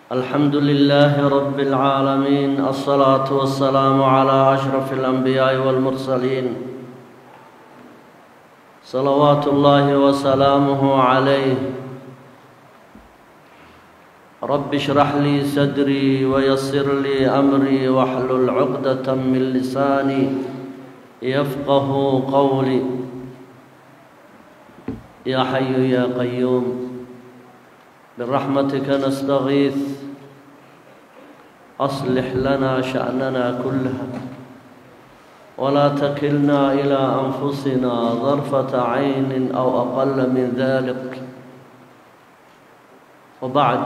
الحمد لله رب العالمين الصلاة والسلام على أشرف الأنبياء والمرسلين صلوات الله وسلامه عليه رب اشرح لي صدري ويسر لي أمري واحلل عقدة من لساني يفقه قولي يا حي يا قيوم برحمتك نستغيث أصلح لنا شأننا كلها ولا تكلنا إلى أنفسنا ظرفة عين أو أقل من ذلك وبعد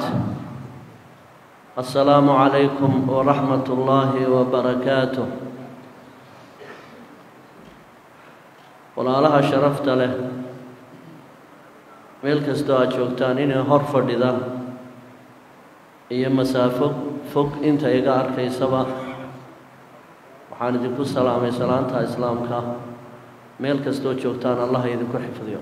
السلام عليكم ورحمة الله وبركاته walaalaha sharafta leh meel kastoo aad joogtaan inay hor fadhida iyo masaafo fog inta iga arkaysaba waxaan idinku salaamay salaanta islaamka meel kastoo joogtaan allah idinku xifdiyo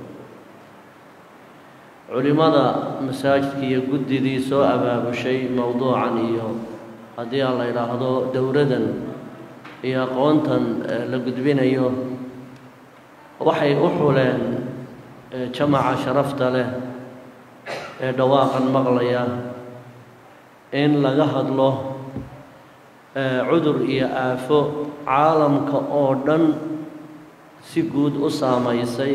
culimmada masaajidka iyo guddidii soo abaabushay mowduucan iyo haddii aan la idhaahdo dowladan iyo aqoontan la gudbinayo waxay u xuleen jamaca sharafta leh ee dhawaaqan maqlaya in laga hadlo cudur iyo aafo caalamka oo dhan si guud u saamaysay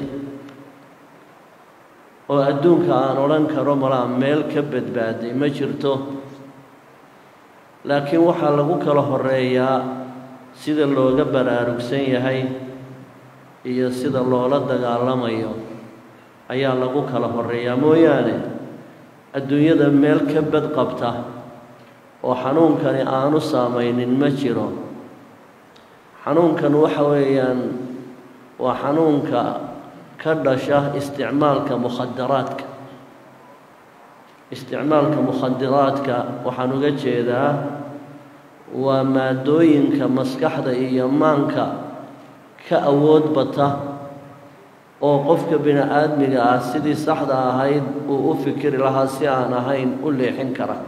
oo adduunka aan odhan karo malaa meel ka badbaaday ma jirto laakiin waxaa lagu kala horeeyaa sida looga baraarugsan yahay iyo sida loola dagaalamayo ayaa lagu kala horeeyaa mooyaane adduunyada meel ka bad qabta oo xanuunkani aanu saamaynin ma jiro xanuunkan waxa weeyaan waa xanuunka ka dhasha isticmaalka mukhadaraadka isticmaalka mukhadaraadka waxaan uga jeedaa waa maadooyinka maskaxda iyo maanka ka awood bata oo qofka bini aadmiga ah sidii saxda ahayd uu u fikiri lahaa si aan ahayn u leexin kara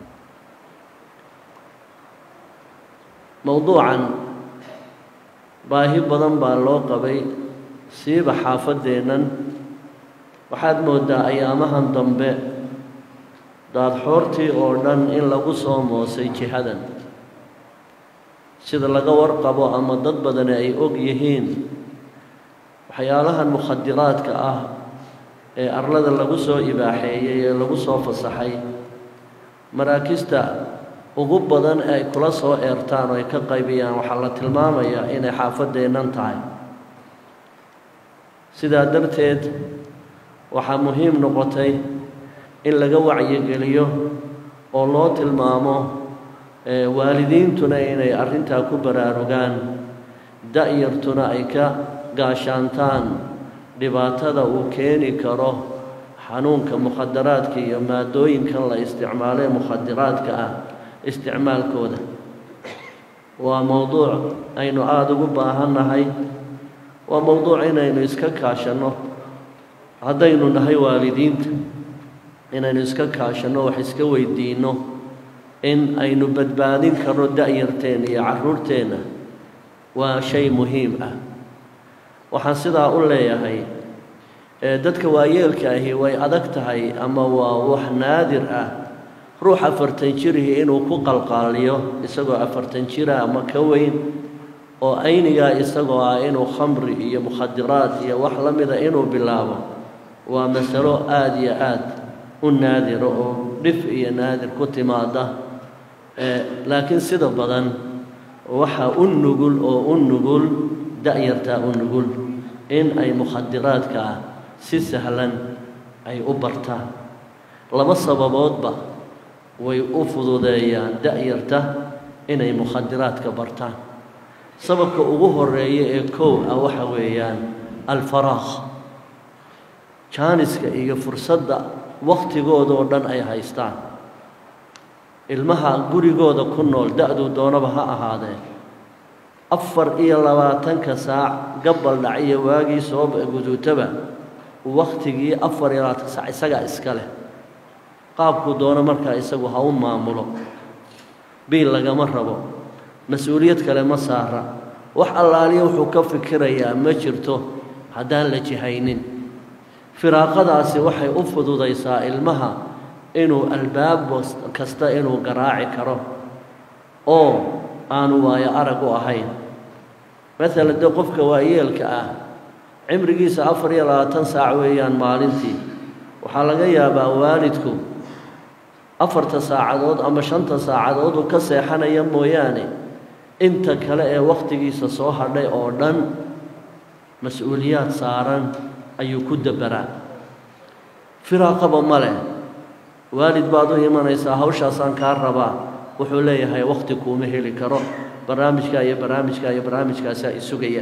mowduucan baahi badan baa loo qabay siiba xaafaddeennan waxaad mooddaa ayaamahan dambe daadxoortii oo dhan in lagu soo moosay jihadan sida laga warqabo ama dad badani ay og yihiin waxyaalahan mukhadiraadka ah ee arlada lagu soo ibaaxeeyey ee lagu soo fasaxay maraakista ugu badan ee ay kula soo eertaan oo ay ka qaybiyaan waxaa la tilmaamayaa inay xaafaddeennan tahay sidaa darteed waxaa muhiim noqotay in laga wacyigeliyo oo loo tilmaamo waalidiintuna inay arrintaa ku baraarugaan da-yartuna ay ka gaashaantaan dhibaatada uu keeni karo xanuunka mukhadaraadka iyo maadooyinkan la isticmaalo ee mukhadiraadka ah isticmaalkooda waa mowduuc aynu aada ugu baahannahay waa mowduuc inaynu iska kaashanno haddaynu nahay waalidiinta inaynu iska kaashanno wax iska weydiinno in aynu badbaadin karno da-yarteenna iyo carruurteenna waa shay muhiim ah waxaan sidaa u leeyahay dadka waayeelka ahi way adag tahay ama waa wax naadir ah ruux afartan jirihii inuu ku qalqaaliyo isagoo afartan jira ama ka weyn oo aynigaa isagoo ah inuu khamri iyo mukhadiraad iyo wax la mida inuu bilaabo waa masalo aada iyo aad u naadiro oo dhif iyo naadir ku timaada laakiin sida badan waxaa u nugul oo u nugul da-yartaa u nugul in ay mukhadiraadkaa si sahlan ay u bartaan laba sababoodba way u fududeeyaan da-yarta inay mukhadiraadka bartaan sababka ugu horeeya ee kow ah waxa weeyaan alfaraaq jaaniska iyo fursadda wakhtigoodoo dhan ay haystaan ilmaha gurigooda ku nool da-duu doonaba ha ahaadee afar iyo labaatanka saac gabal dhaciyo waagii soo guduutaba wakhtigii afar iyo labaatanka saac isagaa iska leh qaabkuu doono markaa isagu ha u maamulo biil lagama rabo mas-uuliyad kale ma saara wax allaaliya wuxuu ka fikirayaa ma jirto haddaan la jihaynin firaaqadaasi waxay u fududaysaa ilmaha inuu albaab kasta inuu garaaci karo oo aanu waayo arag u ahayn maalan dee qofka waayeelka ah cimrigiisa afar iyo labaatan saac weeyaan maalintii waxaa laga yaabaa waalidku afarta saacadood ama shanta saacadood uu ka seexanaya mooyaane inta kale ee wakhtigiisa soo hadhay oo dhan mas-uuliyaad saaran ayuu ku dabaraa firaaqaba ma leh waalid baad u imanaysaa hawshaasaan kaa rabaa wuxuu leeyahay wakhti kuuma heli karo barnaamijkaa iyo barnaamijkaa iyo barnaamijkaasaa isugaya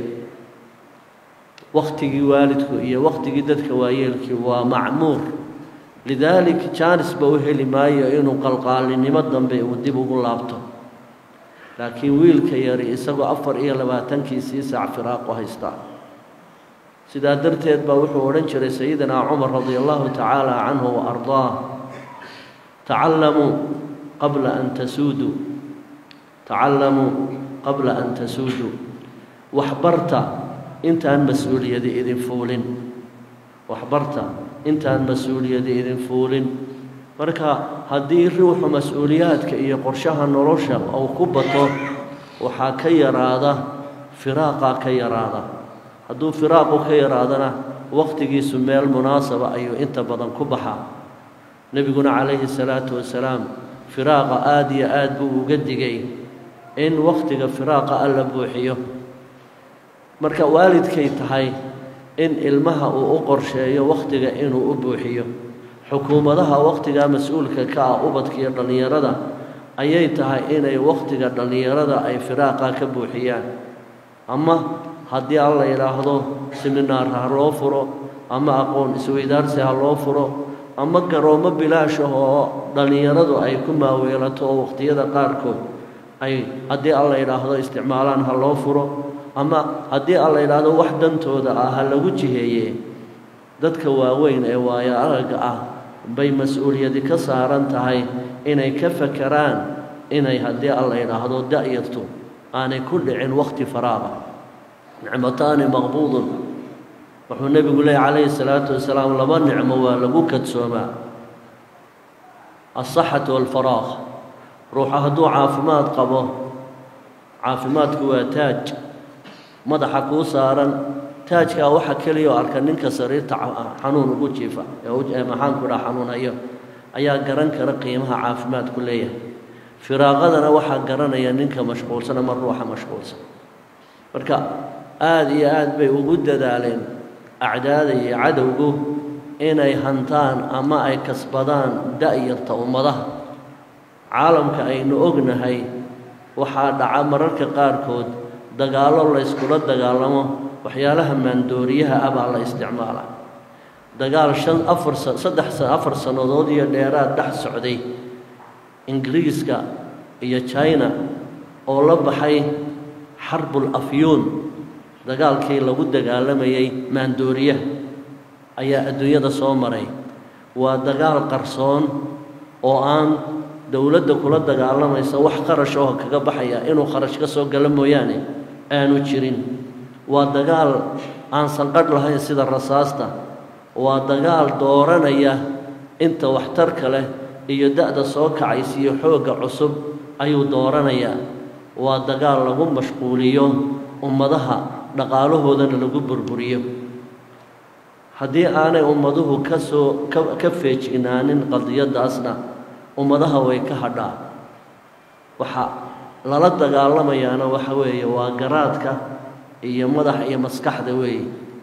wakhtigii waalidku iyo wakhtigii dadka waayeelkii waa macmuur lidaalik jaanisba u heli maayo inuu qalqaalinimo dambe uu dib ugu laabto laakiin wiilka yari isagoo afar iyo labaatankiisii saac firaaqu haystaa sidaa darteed baa wuxuu odhan jiray sayidinaa cumar radia allahu tacaala canhu wa ardaah tacallamuu qabla an tasuuduu tacallamuu qabla an tasuuduu waxbarta intaan mas-uuliyadi idin fuulin waxbarta intaan mas-uuliyadi idin fuulin marka haddii ruuxu mas-uuliyaadka iyo qorshaha nolosha uu ku bato waxaa ka yaraada firaaqaa ka yaraada hadduu firaaqu ka yaraadana wakhtigiisu meel munaasaba ayuu inta badan ku baxaa nebiguna calayhi salaatu wasalaam firaaqa aada iyo aad buu uga digay in wakhtiga firaaqa alla buuxiyo marka waalidkay tahay in ilmaha uu u qorsheeyo wakhtiga inuu u buuxiyo xukuumadaha wakhtigaa mas-uulka ka ah ubadka iyo dhallinyarada ayay tahay inay wakhtiga dhallinyarada ay firaaqa ka buuxiyaan ama haddii alla yidhaahdo siminaar ha loo furo ama aqoon isweydaarsi ha loo furo ama garoomo bilaash ah oo dhallinyaradu ay ku maaweelato oo wakhtiyada qaarkood ay haddii alla yidhaahdo isticmaalaan ha loo furo ama haddii alla yidhaahdo wax dantooda ah ha lagu jiheeye dadka waaweyn ee waayo aragga ah bay mas-uuliyadi ka saaran tahay inay ka fakeraan inay haddii alla yidhaahdo da-yartu aanay ku dhicin wakhti faraaqa nicmataani maqbuudun wuxuu nebigu leeyay calayhi salaatu wasalaam laba nicmo waa lagu kadsoomaa alsaxatu walfaraaq ruuxa hadduu caafimaad qabo caafimaadku waa taaj madaxa kuu saaran taajkaa waxa keliya oo arka ninka sariirta xanuun ugu jiifa ee maxaanku dhaha xanuunayo ayaa garan kara qiimaha caafimaadku leeyahay firaaqadana waxaa garanaya ninka mashquulsan ama ruuxa mashquulsan marka aada iyo aad bay ugu dadaaleen acdaada iyo cadowgu inay hantaan ama ay kasbadaan da-yarta ummadaha caalamka aynu ognahay waxaa dhaca mararka qaarkood dagaallo layskula dagaalamo waxyaalaha maandooriyaha ah baa la isticmaalaa dagaal shan afar saddex afar sannadood iyo dheeraad dhex socday ingiriiska iyo china oo la baxay xarbul afyuun dagaalkii lagu dagaalamayay maandooriyaha ayaa adduunyada soo maray waa dagaal qarsoon oo aan dowladda kula dagaalamaysa wax qarash oo kaga baxaya inuu kharash ka soo galo mooyaane aanu jirin waa dagaal aan sanqadh lahayn sida rasaasta waa dagaal dooranaya inta waxtarka leh iyo da-da soo kacaysa iyo xoogga cusub ayuu dooranayaa waa dagaal lagu mashquuliyo ummadaha dhaqaalahoodana lagu burburiyo haddii aanay ummaduhu ka soo ka ka feejignaanin qadiyaddaasna ummadaha way ka hadhaa waxa lala dagaalamayaana waxa weeye waa garaadka iyo madaxa iyo maskaxda weeye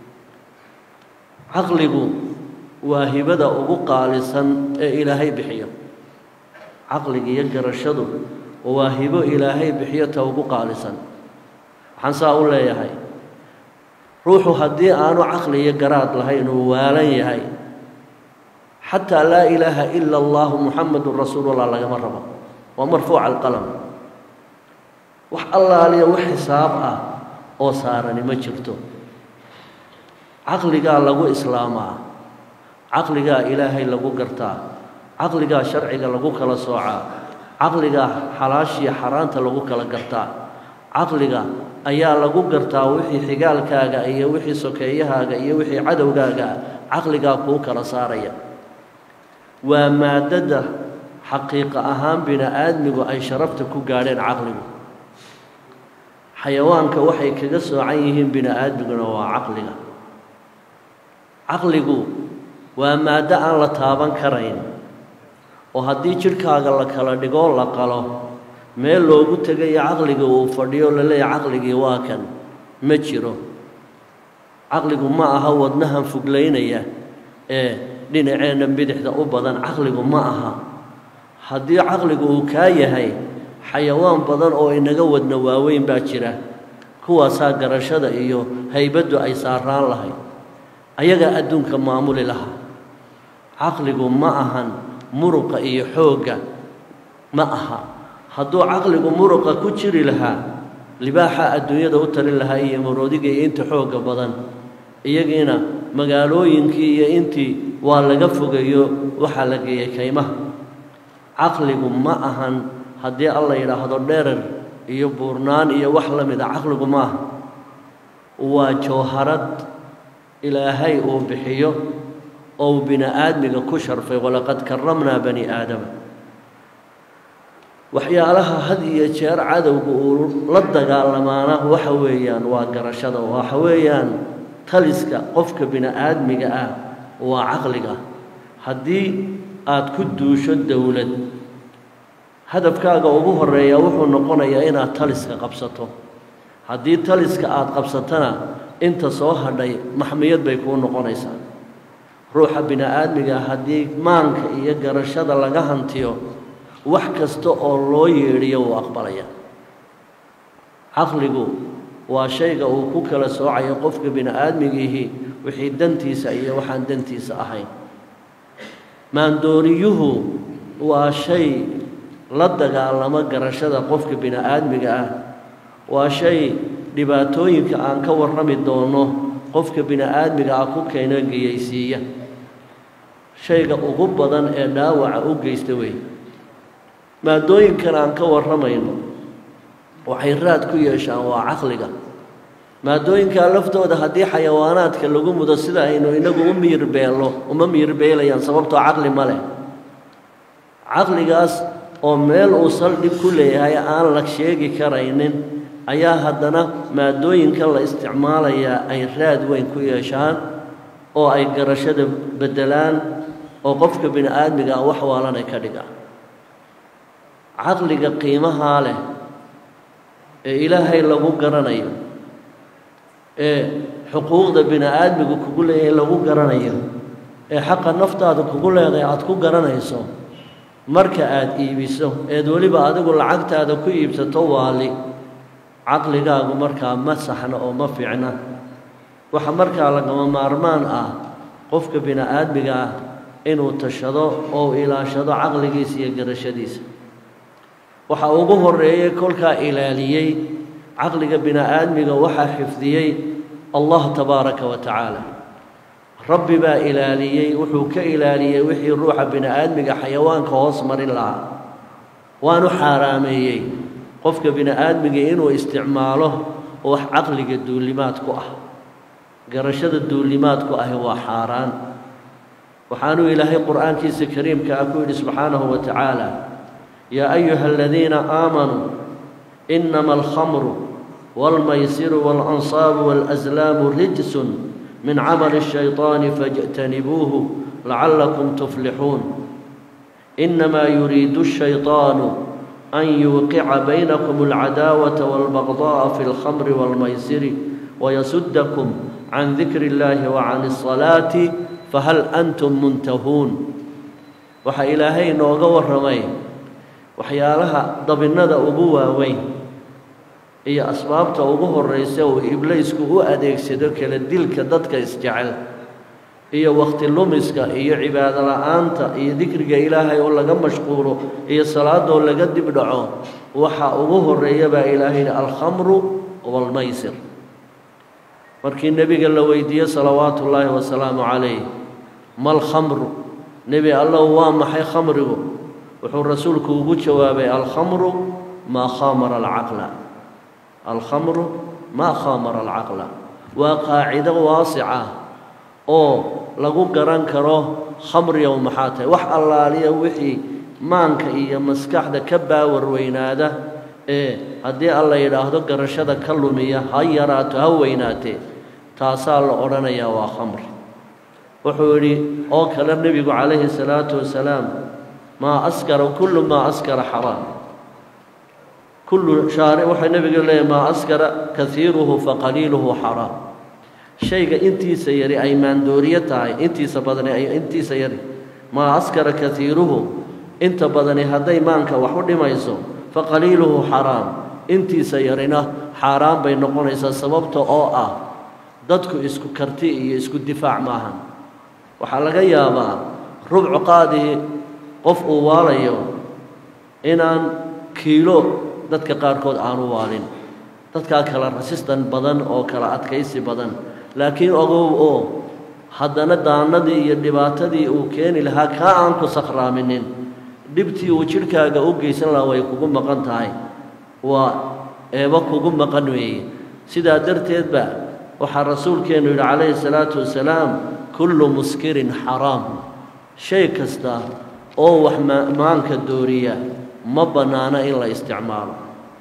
caqligu waa hibada ugu qaalisan ee ilaahay bixiyo caqliga iyo garashadu waa hibo ilaahay bixiyo ta ugu qaalisan waxaan saa u leeyahay ruuxu haddii aanu caqli iyo garaad lahayn uu waalan yahay xataa laa ilaaha ila allahu muxamadun rasuulullah lagama rabo waa marfuuca alqalam wax allaaliya wax xisaab ah oo saarani ma jirto caqligaa lagu islaamaa caqligaa ilaahay lagu gartaa caqligaa sharciga lagu kala soocaa caqligaa xalaashiya xaaraanta lagu kala gartaa caqliga ayaa lagu gartaa wixii xigaalkaaga iyo wixii sokeeyahaaga iyo wixii cadowgaaga caqligaa kuu kala saaraya waa maadada xaqiiqa ahaan bini aadmigu ay sharafta ku gaadheen caqligu xayawaanka waxay kaga soocan yihiin bini aadmiguna waa caqliga caqligu waa maaddo aan la taaban karayn oo haddii jidhkaaga la kala dhigoo la qalo meel loogu tegayo caqliga uu fadhiyo la leeyahy caqligii waa kan ma jiro caqligu ma aha wadnahan fuglaynaya ee dhinaceenna bidixda u badan caqligu ma aha haddii caqligu uu kaa yahay xayawaan badan oo inaga wadna waaweyn baa jira kuwaasaa garashada iyo haybaddu ay saaraan lahayd ayagaa adduunka maamuli lahaa caqligu ma ahan muruqa iyo xoogga ma aha hadduu caqligu muruqa ku jiri lahaa libaaxa adduunyada u tarin lahaa iyo maroodiga iyo inta xoogga badan iyagiina magaalooyinkii iyo intii waa laga fogeeyo waxaa la geeyey kaymaha caqligu ma ahan haddii alla yidhaahdo dherer iyo buurnaan iyo wax la mida caqligu ma aha waa jawharad ilaahay uu bixiyo oo uu bini aadmiga ku sharfay walaqad karamnaa bani aadama waxyaalaha had iyo jeer cadowga uu la dagaalamaana waxa weeyaan waa garashada waxa weeyaan taliska qofka bini aadmiga ah waa caqliga haddii aada ku duusho dowlad hadafkaaga ugu horeeya wuxuu noqonayaa inaad taliska qabsato haddii taliska aada qabsatana inta soo hadhay maxmiyad bay kuu noqonaysaa ruuxa bini aadmiga haddii maanka iyo garashada laga hantiyo wax kasta oo loo yeedhiyo wuu aqbalaya caqligu waa shayga uu ku kala soocayo qofka bini aadmigiihi wixii dantiisa iyo waxaan dantiisa ahayn maandooriyuhu waa shay la dagaalamo garashada qofka bini aadmiga ah waa shay dhibaatooyinka aan ka warrami doono qofka bini aadmiga ah ku keeno geyaysiiya shayga ugu badan ee dhaawaca u geysta wey maadooyinkan aan ka warramayno waxay raad ku yeeshaan waa caqliga maadooyinkaa laftooda haddii xayawaanaadka lagu mudo sida aynu inagu u miirbeelno uma miirbeelayaan sababtoo caqli ma leh caqligaas oo meel uu saldhig ku leeyahay aan la sheegi karaynin ayaa haddana maadooyinkan la isticmaalayaa ay raad weyn ku yeeshaan oo ay garashada beddelaan oo qofka bini aadmiga ah wax waalanay ka dhigaan caqliga qiimahaa leh ee ilaahay lagu garanayo ee xuquuqda bini aadmigu kugu leeyahay lagu garanayo ee xaqa naftaada kugu leedahay aada ku garanayso marka aada iibiso eed weliba adigu lacagtaada ku iibsato waali caqligaagu markaa ma saxna oo ma fiicna waxa markaa lagama maarmaan ah qofka bini aadmiga ah inuu tashado oo ilaashado caqligiisa iyo garashadiisa waxa ugu horeeyey kolkaa ilaaliyey caqliga bini aadmiga waxaa xifdiyey allah tabaaraka wa tacaala rabbi baa ilaaliyey wuxuu ka ilaaliyey wixii ruuxa bini aadmiga xayawaanka hoos marin lahaa waanu xaaraameeyey qofka bini aadmiga inuu isticmaalo wax caqliga duulimaad ku ah garashada duulimaad ku ahi waa xaaraan waxaanuu ilaahay qur'aankiisa kariimka ah ku yidhi subxaanahu wa tacaala yaa ayuha aladiina aamanuu inama alkhamru waalmaysiru waalanصaabu waalaslaamu rijsun min camali الshayطaani faاjtanibuuhu lacallakum tuflixuun inamaa yuriidu الshayطaanu an yuuqica baynakum alcadaawata wاlbagضaءa fi اlkhamri wاlmaysiri wayasudakum can dikri اllahi wacan الصalaati fahal antum muntahuun waxaa ilaahay inooga warramay waxyaalaha dabinnada ugu waaweyn iyo asbaabta ugu horraysa uu ibliisku u adeegsado kala dilka dadka isjecel iyo wakhti lumiska iyo cibaado la-aanta iyo dikriga ilaahay oo laga mashquulo iyo salaadoo laga dib dhaco waxa ugu horreeya baa ilaahay yidhi alkhamru waalmaysir markii nebiga la weydiiye salawaatu ullaahi wasalaamu calayh ma alkhamru nebi allow waa maxay khamrigu wuxuu rasuulku ugu jawaabay alkhamru maa khamara alcaqla alkhamru maa khamara alcaqla waa qaacido waasica oo lagu garan karo khamriyow maxaa tahay wax allaaliya wixii maanka iyo maskaxda ka baawar weynaada ee haddii alla yidhaahdo garashada ka lumiya ha yaraato ha weynaatee taasaa la odhanayaa waa khamri wuxuu yidhi oo kale nebigu calayhi salaatu wasalaam maa askara kullu maa askara xaraam kullu shaari waxay nebiga leeyahy maa askara kaiiruhu faqaliiluhu xaraam shayga intiisa yari ay maandooriyo tahay intiisa badani ay intiisa yari maa askara kaiiruhu inta badani hadday maanka wax u dhimayso faqaliiluhu xaraam intiisa yarina xaaraan bay noqonaysaa sababta oo ah dadku isku karti iyo isku difaac maahan waxaa laga yaabaa rubcu qaadii qof uu waalayo inaan kiilo dadka qaarkood aanu waalin dadkaa kala rasistan badan oo kala adkaysi badan laakiin ogow oo haddana daanadii iyo dhibaatadii uu keeni lahaa kaa aan ku sakhraaminin dhibtii uu jidhkaaga u geysan lahaa way kugu maqan tahay waa eeba kugu maqan weeye sidaa darteedba waxaa rasuulkeennu yidhi calayhi salaatu wasalaam kullu muskirin xaraam shay kasta oo wax maanka dooriya ma bannaana in la isticmaalo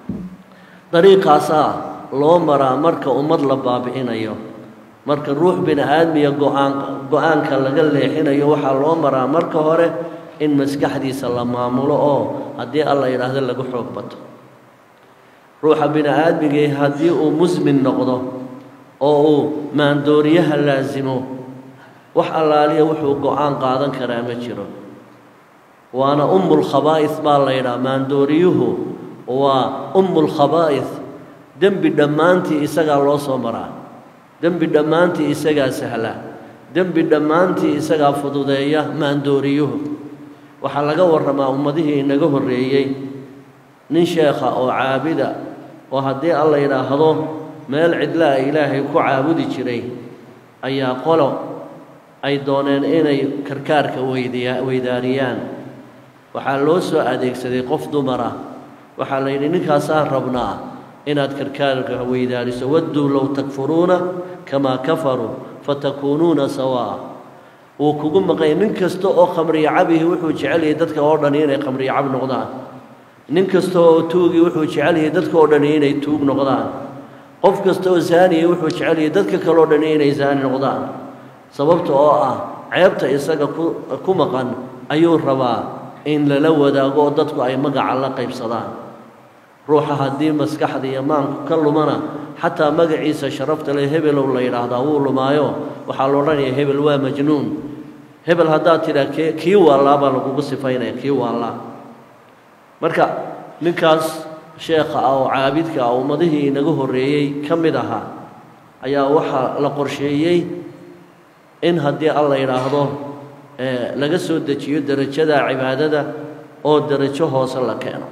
dariiqaasaa loo maraa marka ummad la baabi'inayo marka ruux bini aadmiya go-aan go-aanka laga leexinayo waxaa loo maraa marka hore in maskaxdiisa la maamulo oo haddii alla yidhaahdo lagu xoog bato ruuxa bini aadmigii haddii uu musmin noqdo oo uu maandooriyaha laasimo wax allaaliya wuxuu go-aan qaadan karaa ma jiro waana ummulkhabaa'is baa la yidhaha maandooriyuhu waa ummulkhabaa'is dembi dhammaantii isagaa loo soo maraa dembi dhammaantii isagaa sahla dembi dhammaantii isagaa fududeeya maandooriyuhu waxaa laga warramaa ummadihii inaga horreeyey nin sheekha oo caabida oo haddii alla yidhaahdo meel cidlaa ilaahay ku caabudi jiray ayaa qolo ay dooneen inay karkaarka weydiya weydaariyaan waxaa loo soo adeegsaday qof dumara waxaa la yidhi ninkaasaan rabnaa inaad karkaarka weydaariso wadduu low takfuruuna kamaa kafaruu fatakuunuuna sawaa wuu kugu maqanya nin kasta oo khamriyo cabihi wuxuu jecel yahay dadka oo dhani inay khamriyo cab noqdaan nin kasta oo tuugii wuxuu jecel yahay dadka oo dhani inay tuug noqdaan qof kasta oo zaaniya wuxuu jecel yahay dadka kale oo dhani inay zaani noqdaan sababta oo ah ceebta isaga ku ku maqan ayuu rabaa in lala wadaago oo dadku ay magaca la qaybsadaan ruuxa haddii maskaxda iyo maanku ka lumana xataa magaciisa sharafta leh hebelow la yidhaahdaa wuu lumaayo waxaa la odhanayaa hebel waa majnuun hebel haddaad tidhaa kee kii waallaa baa lagugu sifaynaya kii waallaa marka ninkaas sheekha ah oo caabidka ah ummadihii inaga horreeyey ka mid ahaa ayaa waxaa la qorsheeyey in haddii alla yidhaahdo laga soo dejiyo derajada cibaadada oo derajo hoose la keeno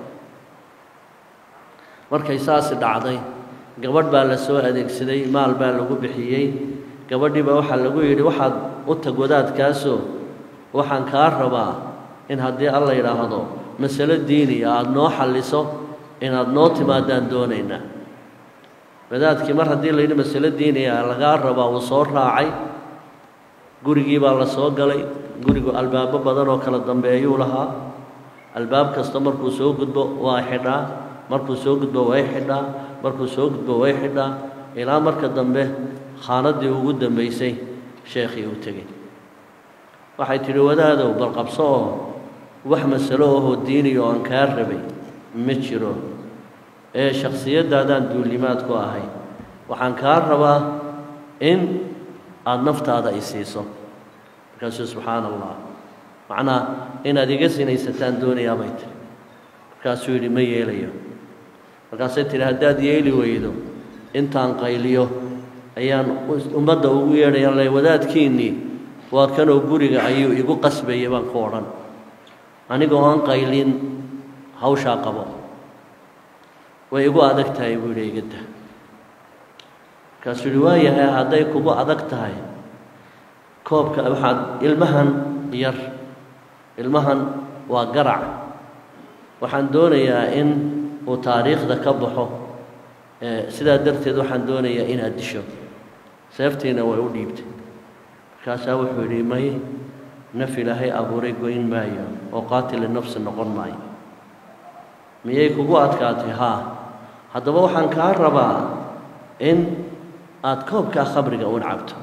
markay saasi dhacday gabadh baa la soo adeegsaday maal baa lagu bixiyey gabadhiiba waxaa lagu yidhi waxaad u tag wadaadkaasoo waxaan kaa rabaa in haddii alla yidhaahdo masalo diiniya aada noo xalliso inaad noo timaadaan doonaynaa wadaadkii mar haddii layidhi masalo diiniya lagaa rabaa wuu soo raacay gurigii baa la soo galay gurigu albaabo badan oo kala dambeeyuu lahaa albaab kasta markuu soo gudbo waa xidhaa markuu soo gudbo way xidhaa markuu soo gudbo way xidhaa ilaa marka dambe khaanaddii ugu dambaysay sheekhii uu tegey waxay tidhi wadaadow bal qabso oo wax masalo ahoo diiniya oo aan kaa rabay ma jiro ee shakhsiyaddaadaan duulimaad ku ahay waxaan kaa rabaa in aada naftaada i siiso markaasuu subxaana allah macnaa inaad iga sinaysataan doonayaa bay tiri markaasuu yidhi ma yeelayo markaasay tidhi haddaad yeeli weydo intaan qayliyo ayaan ummadda ugu yeedhaya le wadaadkiinnii waa kanoo guriga ayuu igu qasbayay baan ku odhan anigoo aan qaylin hawshaa qabo way igu adag tahay buu yidhi igada markaasuu yidhi waayahay hadday kugu adag tahay koobka waxaad ilmahan yar ilmahan waa garac waxaan doonayaa in uu taariikhda ka baxo sidaa darteed waxaan doonayaa inaad disho seeftiina way u dhiibtay markaasaa wuxuu yidhi may naf ilaahay abuuray goyn maayo oo qaatili nafsi noqon maayo miyay kugu adkaatay haa haddaba waxaan kaa rabaa in aada koobkaa khamriga un cabto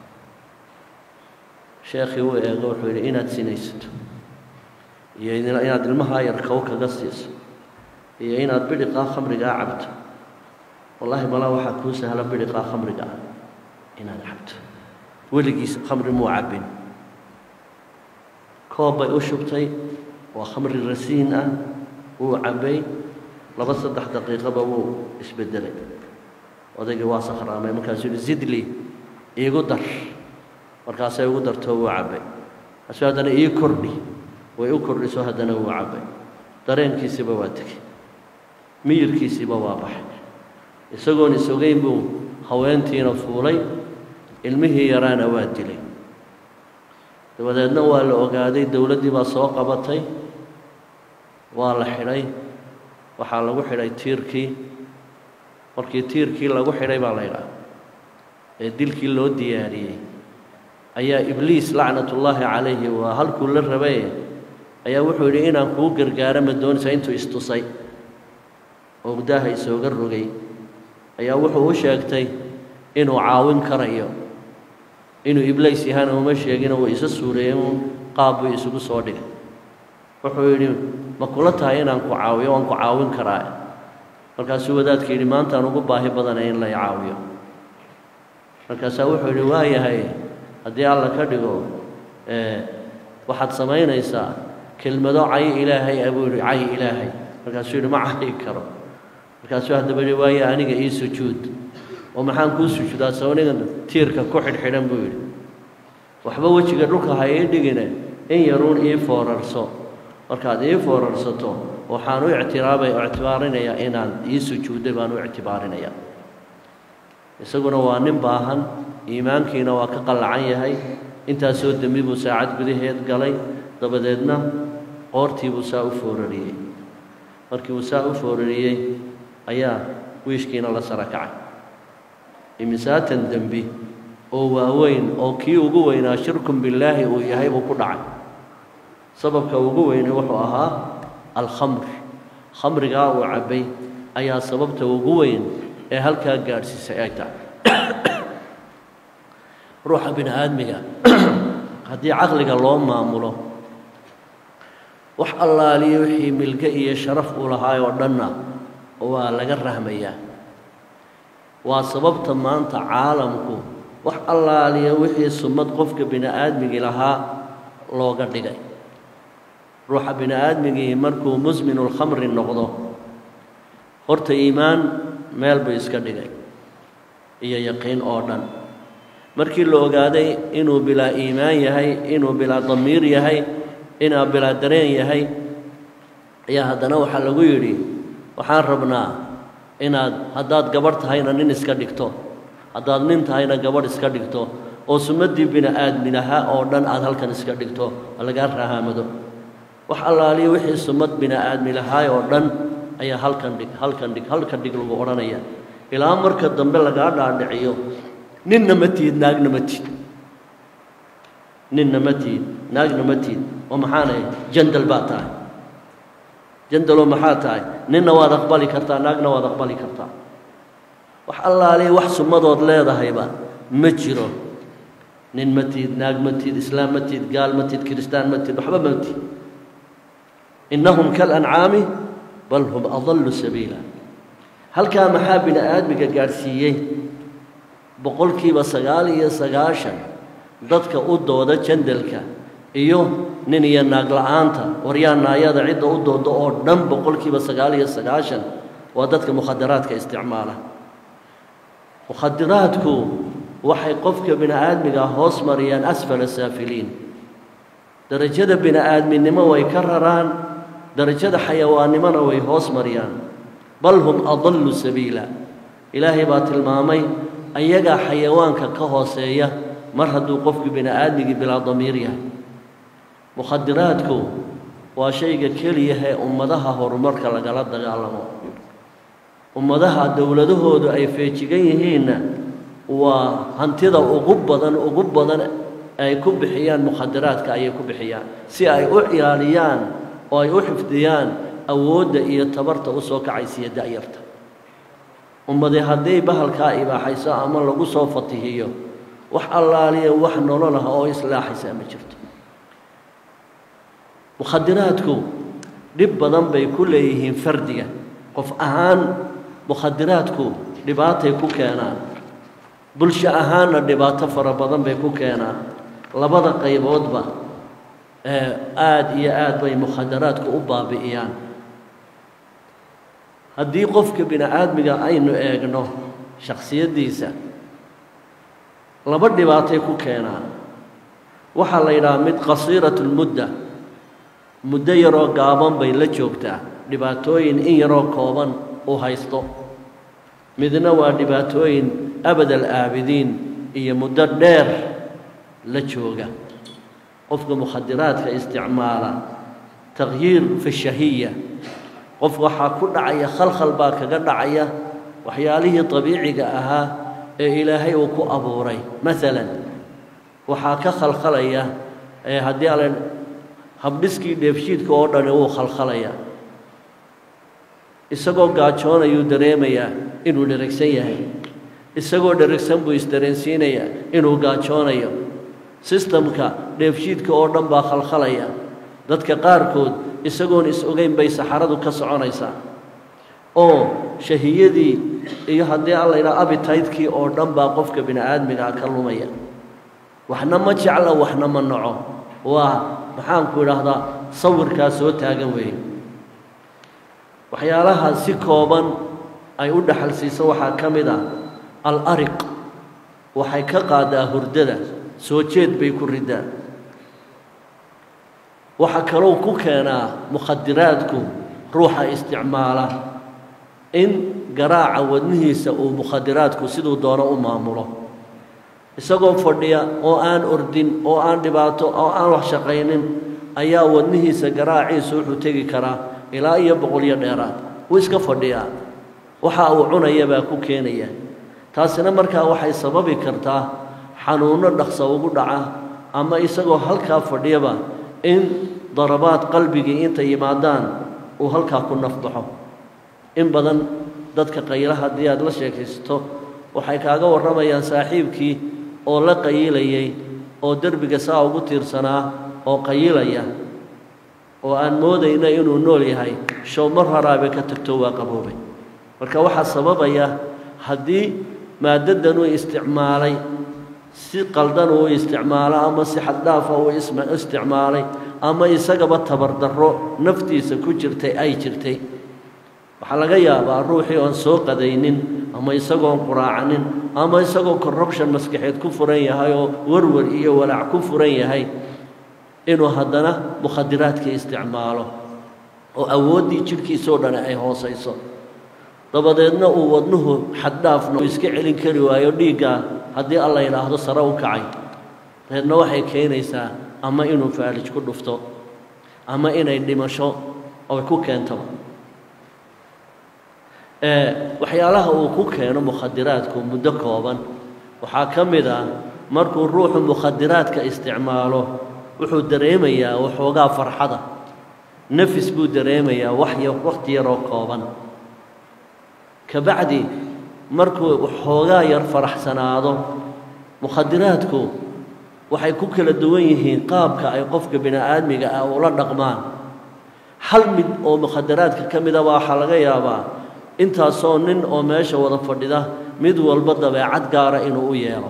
sheekhii uu eego wuxuu yidhi inaad sinaysato iyo inaad ilmahaa yar kow kaga siiso iyo inaad bidhiqaa khamrigaa cabto wallaahi malaa waxaa kuu sahla bidhiqaa khamriga ah inaad cabto weligiis khamri muu cabbin koob bay u shubtay waa khamri rasiin ah wuu cabbay laba saddex daqiiqaba wuu isbedelay odaygii waa sakhraamay markaasuu yihi zidli iigu dar markaasay ugu dartoo wuu cabbay markaasuu haddana ii kordhi way u kordhiso haddana wuu cabbay dareenkiisiiba waa tegey miyirkiisiiba waa baxay isagoon isogeyn buu haweentiina fuulay ilmihii yaraana waa dilay dabadeedna waa la ogaaday dowladdii baa soo qabatay waa la xidhay waxaa lagu xidhay tiirkii markii tiirkii lagu xidhay baa la ydhaha ee dilkii loo diyaariyey ayaa ibliis lacnatullaahi calayhi waa halkuu la rabay ayaa wuxuu yidhi inaan kuu gargaaro ma doonaysaa intuu istusay oo daaha isooga rogay ayaa wuxuu u sheegtay inuu caawin karayo inuu ibliis yahana uma sheegino way isa suureeyeen uun qaab buu isugu soo dhigay wuxuu yidhi ma kula tahay inaan ku caawiyo waan ku caawin karaa markaasuu wadaadka yidhi maantaan ugu baahi badanay in lay caawiyo markaasaa wuxuu yidhi waa yahay haddii alla ka dhigo waxaad samaynaysaa kelmado cay ilaahay a buu yidhi cay ilaahay markaasuu yidhi ma cayi karo markaasuu haddaba yidhi waaye aniga ii sujuud oo maxaan kuu sujuudaa sawnigan tiirka ku xidhxidhan buu yidhi waxba wejiga dhulka ha ii dhigine in yaruun ii foorarso markaad ii foorarsato waxaan u ictiraabay oo ictibaarinayaa inaan ii sujuudday baan u ictibaarinayaa isaguna waa nin baahan iimaankiina waa ka qallacan yahay intaasoo dembi buu saacad gudaheed galay dabadeedna qoortii buu saa u foorariyey markii uu saa u foorariyey ayaa wiishkiina la sara kacay imisaatan dembi oo waaweyn oo kii ugu weynaa shirkun billaahi uu yahay buu ku dhacay sababka ugu weyne wuxuu ahaa alkhamr khamrigaa uu cabbay ayaa sababta ugu weyn ee halkaa gaadhsiisay ay tahay ruuxa bini aadmiga haddii caqliga loo maamulo wax allaaliyo wixii milge iyo sharaf uu lahaay oo dhanna waa laga rahmayaa waa sababta maanta caalamku wax allaaliya wixii summad qofka bini aadmigii lahaa looga dhigay ruuxa bini aadmigii markuu musminulkhamri noqdo horta iimaan meel buu iska dhigay iyo yaqiin oo dhan markii la ogaaday inuu bilaa iimaan yahay inuu bilaa damiir yahay inuu bilaa dareen yahay ayaa haddana waxaa lagu yidhi waxaan rabnaa inaad haddaad gabadh tahayna nin iska dhigto haddaad nin tahayna gabadh iska dhigto oo sumaddii bini aadminaha oo dhan aad halkan iska dhigto lagaa rahaamado wax allaaliya wixii sumad bini aadmi lahaay oo dhan ayaa halkan dhig halkan dhig halkan dhig lagu odhanaya ilaa marka dambe lagaa dhaadhiciyo ninna ma tiid naagna ma tiid ninna ma tiid naagna ma tiid oo maxaanay jandal baad tahay jandaloo maxaa tahay ninna waad aqbali kartaa naagna waad aqbali kartaa wax allaaliya wax sumadood leedahayba ma jiro nin ma tiid naag ma tiid islaam ma tiid gaal ma tiid kiristaan ma tiid waxba ma tiid innahum kalancaami bal hum adallu sabiila halkaa maxaa bini aadmiga gaadhsiiyey boqolkiiba sagaal iyo sagaashan dadka u dooda jandalka iyo nin iyo naag la-aanta waryaa naayada cidda u dooda oo dhan boqolkiiba sagaal iyo sagaashan waa dadka mukhadaraadka isticmaala mukhadaraadku waxay qofka bini aadmiga hoos mariyaan asfala saafiliin darajada bini aadminimo way ka raraan darajada xayawaannimona way hoos mariyaan bal hum adallu sabiila ilaahay baa tilmaamay ayagaa xayawaanka ka hooseeya mar hadduu qofku bini aadmigii bilaa damiir yahay mukhadiraadku waa shayga keliyaha ee ummadaha horumarka lagala dagaalamo ummadaha dowladahoodu ay feejigan yihiinna waa hantida ugu badan ugu badan ay ku bixiyaan mukhadiraadka ayay ku bixiyaan si ay u ciyaaliyaan oo ay u xifdiyaan awoodda iyo tabarta u soo kacaysiiya da'yarta ummadi hadday bahalkaa ibaaxayso ama lagu soo fatihiyo wax allaaliya wax nolol ah oo islaaxaysa ma jirto mukhadiraadku dhib badan bay ku leeyihiin fardiga qof ahaan mukhadiraadku dhibaatay ku keenaan bulsho ahaanna dhibaato fara badan bay ku keenaan labada qayboodba aada iyo aad bay mukhadaraadku u baabi'iyaan haddii qofka bini aadmiga aynu eegno shakhsiyaddiisa laba dhibaatay ku keenaan waxaa la yidhaha mid qasiiratulmudda muddo yaroo gaaban bay la joogtaa dhibaatooyin in yaroo kooban uu haysto midna waa dhibaatooyin abadal aabidiin iyo muddo dheer la jooga qofka mukhadiraadka isticmaala takhyiir fi shahiya qof waxaa ku dhacaya khalkhal baa kaga dhacaya waxyaalihii dabiiciga ahaa ee ilaahay uu ku abuuray maalan waxaa ka khalkhalaya haddii ala habdhiskii dheefshiidka oo dhani wuu khalkhalaya isagoo gaajoonayuu dareemayaa inuu dheragsan yahay isagoo dheragsan buu isdareensiinayaa inuu gaajoonayo sistamka dheefshiidka oo dhan baa khalkhalaya dadka qaarkood isagoon is ogeyn bay saxaradu ka soconaysaa oo shahiyadii iyo haddii alla yidhaha abitaydkii oo dhan baa qofka bini aadmigaa ka lumaya waxna ma jecla waxna ma naco waa maxaanku idhaahdaa sawirkaa soo taagan weeye waxyaalaha si kooban ay u dhaxal siiso waxaa ka mid ah al ariq waxay ka qaadaa hurdada soo jeed bay ku riddaa waxaa kalou ku keenaa mukhadiraadku ruuxa isticmaala in garaaca wadnihiisa uu mukhadiraadku siduu doono u maamulo isagoo fadhiya oo aan ordin oo aan dhibaato oo aan wax shaqaynin ayaa wadnihiisa garaaciisu wuxuu tegi karaa ilaa iyo boqolyo dheeraad wuu iska fadhiyaa waxa uu cunaya baa ku keenaya taasina markaa waxay sababi kartaa xanuunno dhaqsa ugu dhaca ama isagoo halkaa fadhiyaba in darabaad qalbigii intay yimaadaan uu halkaa ku nafbaxo in badan dadka qayla haddii aad la sheekaysato waxay kaaga warramayaan saaxiibkii oo la qayilayay oo derbiga saa ugu tiirsanaa oo qayilaya oo aan moodayna inuu nool yahay show mar horaabe ka tagto waa qaboobay marka waxaa sababaya haddii maaddadan uu isticmaalay si qaldan uu isticmaalo ama si xaddhaafa uu isticmaalay ama isagaba tabardarro naftiisa ku jirtay ay jirtay waxaa laga yaabaa ruuxii oon soo qadaynin ama isagoon quraacanin ama isagoo corruption maskaxeed ku furan yahay oo warwar iyo walaac ku furan yahay inuu haddana mukhadiraadkii isticmaalo oo awooddii jidhkiisoo dhan ay hoosayso dabadeedna uu wadnuhu xaddhaafna uu iska celin kari waayo dhiiggaa haddii alla yidhaahdo sare u kacay dabeedna waxay keenaysaa ama inuu faalij ku dhufto ama inay dhimasho oy ku keentaba waxyaalaha uu ku keeno mukhadiraadku muddo kooban waxaa ka mid ah markuu ruuxu mukhadiraadka isticmaalo wuxuu dareemayaa waxoogaa farxada nafis buu dareemayaa waxya wakhti yaroo kooban kabacdi markuu waxoogaa yar faraxsanaado mukhadiraadku waxay ku kala duwan yihiin qaabka ay qofka bini aadmiga ah ula dhaqmaan hal mid oo mukhadaraadka ka mida waxaa laga yaabaa intaasoo nin oo meesha wada fadhida mid walba dabeecad gaara inuu u yeelo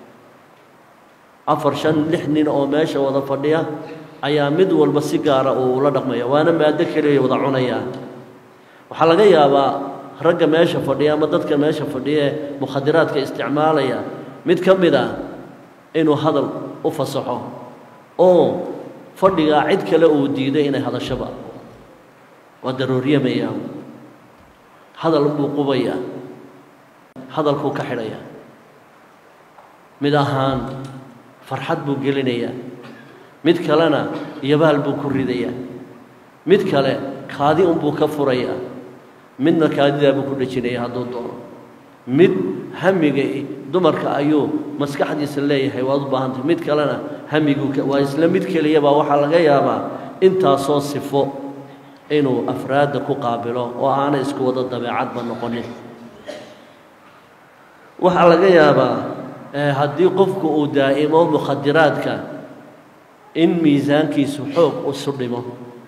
afar shan lix nin oo meesha wada fadhiya ayaa mid walba si gaara uu ula dhaqmaya waana maado keliya wada cunayaan waxaa laga yaabaa ragga meesha fadhiya ama dadka meesha fadhiya ee mukhadiraadka isticmaalaya mid ka mid ah inuu hadal u fasaxo oo fadhigaa cid kale uu diiday inay hadashaba waa darooriyamayaa hadal buu qubayaa hadalkuu ka xidhayaa mid ahaan farxad buu gelinayaa mid kalena yabaal buu ku ridayaa mid kale kaadi unbuu ka furayaa midna kaadidaa buu ku dhejinaya hadduu doono mid hamiga dumarka ayuu maskaxdiisa leeyahay waad u baahantay mid kalena hamigu waa isla mid keliya baa waxaa laga yaabaa intaasoo sifo inuu afraadda ku qaabilo oo aanay isku wada dabeecadba noqonin waxaa laga yaabaa haddii qofku uu daa'imo mukhadiraadka in miisaankiisu xoog isu dhimo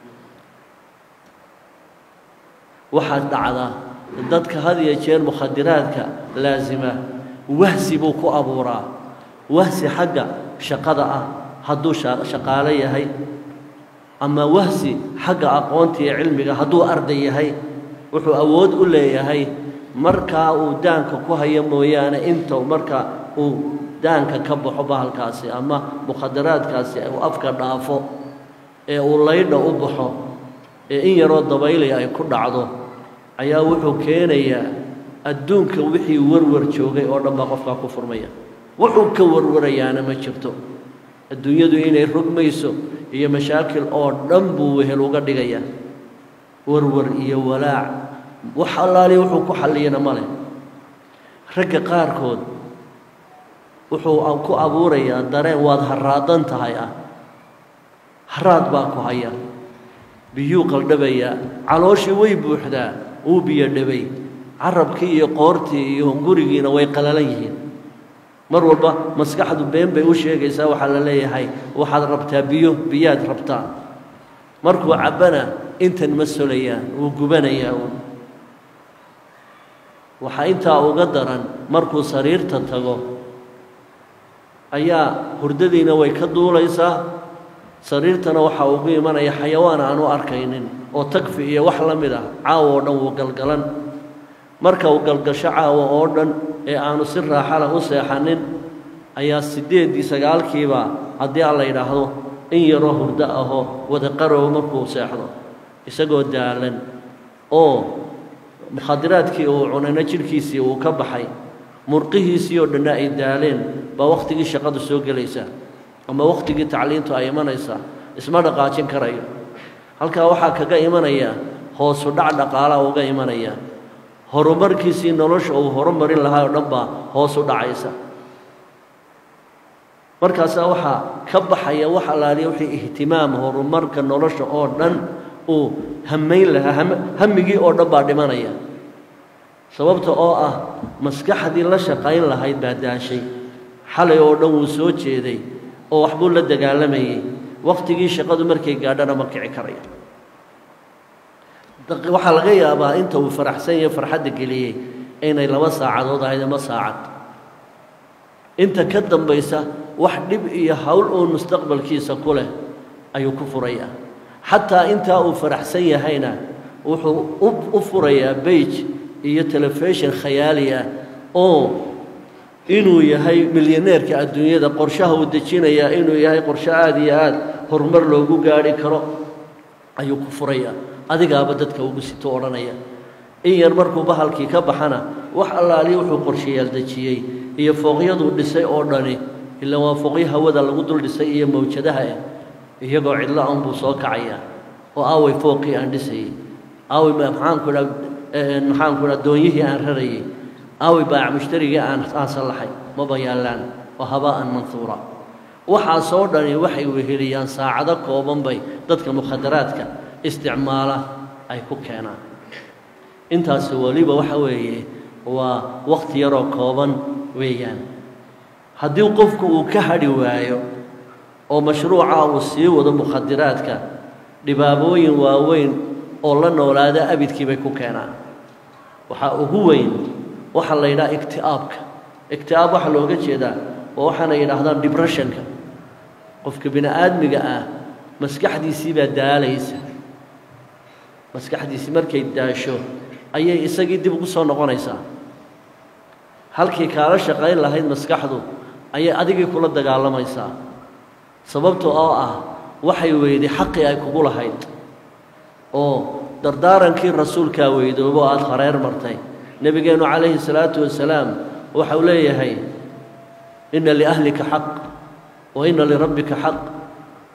waxaa dhacda dadka had iyo jeer mukhadiraadka laasima wahsi buu ku abuuraa wahsi xagga shaqada ah hadduu shaqaalo yahay ama wahsi xagga aqoonta iyo cilmiga hadduu arday yahay wuxuu awood u leeyahay markaa uu daanka ku hayo mooyaane inta marka uu daanka ka baxo bahalkaasi ama mukhadaraadkaasi uu afka dhaafo ee uu laydha u baxo ee in yaroo dabaylaya ay ku dhacdo ayaa wuxuu keenayaa adduunka wixii warwar joogay oo dhan baa qofkaa ku furmaya wuxuu ka warwarayaana ma jirto adduunyadu inay rogmayso iyo mashaakil oo dhan buu wehel uga dhigayaa warwar iyo walaac wax allaaliya wuxuu ku xalliyana ma leh ragga qaarkood wuxuu ku abuurayaa dareen waad haraadan tahay ah haraad baa ku haya biyuu qaldhabayaa calooshii way buuxdaa wuu biyo dhabay carabkii iyo qoortii iyo gurigiina way qalalan yihiin mar walba maskaxdu been bay u sheegaysaa waxaa la leeyahay waxaad rabtaa biyo biyaad rabtaa markuu cabbana intan ma solayaan wuu gubanayaa waxaa intaa uga daran markuu sariirta tago ayaa hurdadiina way ka duulaysaa sariirtana waxaa ugu imanaya xayawaan aan u arkaynin oo tagfi iyo wax la mid ah caawa oo dhan wuu galgalan marka uu galgasho caawa oo dhan ee aanu si raaxala u seexanin ayaa siddeeddii sagaalkiiba haddii aan la yidhaahdo in yaroo hurdo ahoo wada qarow markuu seexdo isagoo daalan oo mukhadiraadkii uu cunayna jidhkiisii uu ka baxay murqihiisii oo dhanna ay daaleen baa wakhtigii shaqadu soo gelaysaa ama wakhtigii tacliintu ay imanaysaa isma dhaqaajin karayo halkaa waxaa kaga imanaya hoosu dhac dhaqaalaa uga imanaya horumarkiisii nolosha uu horumarin lahaa oo dhan baa hoos u dhacaysa markaasaa waxaa ka baxaya wax allaaliya wixii ihtimaam horumarka nolosha oo dhan uu hamayn lahaa hamigii oo dhan baa dhimanaya sababta oo ah maskaxdii la shaqayn lahayd baa daashay xalay oo dhan wuu soo jeeday oo waxbuu la dagaalamayey wakhtigii shaqadu markay gaadhana ma kici karaya waxaa laga yaabaa inta uu faraxsan yahe farxadda geliyey inay laba saacadood ahayd ama saacad inta ka dambaysa wax dhib iyo howl uun mustaqbalkiisa ku leh ayuu ku furayaa xataa intaa uu faraxsan yahayna wuxuu u furayaa beij iyo telefishon khayaali ah oo inuu yahay milyaneerka adduunyada qorshaha uu dejinayaa inuu yahay qorsho aada iyo aada horumar loogu gaadhi karo ayuu ku furayaa adigaaba dadka ugu sito odhanaya in yar markuu bahalkii ka baxana wax allaaliya wuxuu qorshayaal dejiyey iyo fooqyaduu dhisay oo dhani ilaa waa fooqyo hawada lagu dul dhisay iyo mawjadaha ah iyagoo cidlo an buu soo kacayaa oo aaway fooqii aan dhisayey aaway maxaanku dha maxaanku dha doonyihii aan rarayey aaway baac mushtarigii aan aan sallaxay maba yaallaan waa habaa'an manhuura waxaasoo dhani waxay weheliyaan saacado kooban bay dadka mukhadaraadka isticmaala ay ku keenaan intaasi weliba waxa weeye waa wakhti yaroo kooban weeyaan haddii qofku uu ka hadhi waayo oo mashruuca uu sii wado mukhadiraadka dhibaabooyin waaweyn oo la noolaada abidkii bay ku keenaan waxaa ugu weyn waxaa la yidhaha igti'aabka igti'aab waxaa looga jeedaa waa waxaana yidhaahdaan dibressionka qofka bini aadmiga ah maskaxdiisii baa daalaysa maskaxdiisii markay daasho ayay isagii dib ugu soo noqonaysaa halkii kaala shaqayn lahayd maskaxdu ayay adigii kula dagaalamaysaa sababta oo ah waxay weyday xaqii ay kugu lahayd oo dardaarankii rasuulkaa weydoobo aada hareer martay nebigeennu calayhi salaatu wasalaam waxau leeyahay inna liahlika xaq wa inna lirabbika xaq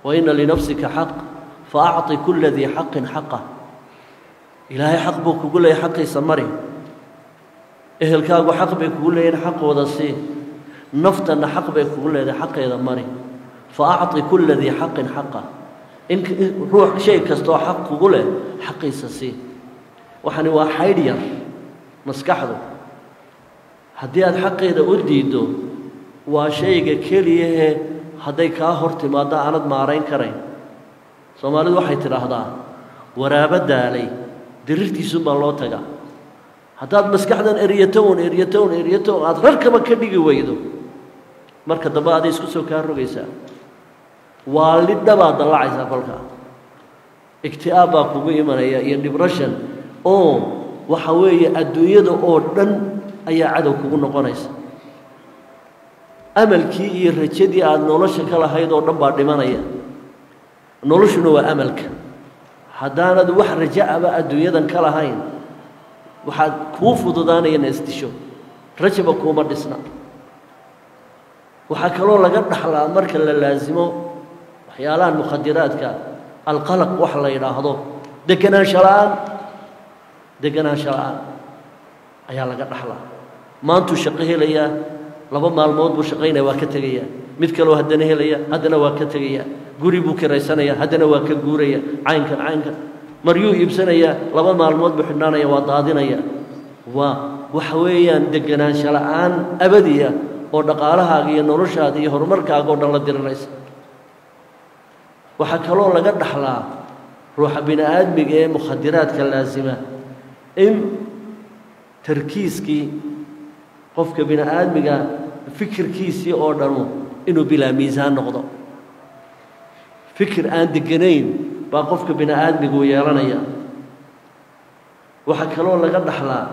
wa ina linafsika xaq faacطi kula dii xaqin xaqa ilaahay xaq buu kugu leeyahy xaqiisa mari ehelkaagu xaq bay kugu leeyihin xaqooda sii naftanna xaq bay kugu leedahay xaqeeda mari faacطi kula dii xaqin xaqa in ruux shay kastoo xaq kugu leh xaqiisa sii waxani waa xaydh yar maskaxdu haddii aada xaqeeda u diiddo waa shayga keliyahee hadday kaa hor timaaddo aanad maarayn karayn soomaalidu waxay tidhaahdaa waraabo daalay dirirtiisuunbaa loo tagaa haddaad maskaxdan eryatown eryatown eryatown aada rarkaba ka dhigi weydo marka dambe aday isku soo kaa rogaysaa waa lidhabaad dallacaysaa kolkaa igti'aab baa kugu imanaya iyo depression oo waxa weeye adduunyada oo dhan ayaa cadow kugu noqonaysa amalkii iyo rajadii aada nolosha ka lahayd oo dhan baa dhimanaya noloshuna waa amalka haddaanad wax raja aba adduunyadan ka lahayn waxaad kuu fududaanaya ina isdisho rajaba kuuma dhisna waxaa kaloo laga dhaxlaa marka la laasimo waxyaalahan mukhadiraadka alqalaq wax la yidhaahdo deganaansho la-aan deganaansho la-aan ayaa laga dhaxlaa maantuu shaqo helayaa laba maalmood buu shaqaynaya waa ka tegayaa mid kaloo haddana helaya haddana waa ka tegaya guri buu kiraysanaya haddana waa ka guuraya caynkan caynkan maryuu iibsanayaa laba maalmood buu xidhnaanaya waa daadinaya waa waxa weeyaan deganaansho la-aan abadiya oo dhaqaalahaaga iyo noloshaada iyo horumarkaaga oo dhan la diriraysa waxaa kaloo laga dhaxlaa ruuxa bini aadmiga ee mukhadiraadka laasima in tarkiiskii qofka bini aadmiga fikirkiisii oo dhanu inuu bilaa miisaan noqdo fikir aan deganayn baa qofka bini aadmigu yeelanaya waxaa kaloo laga dhaxlaa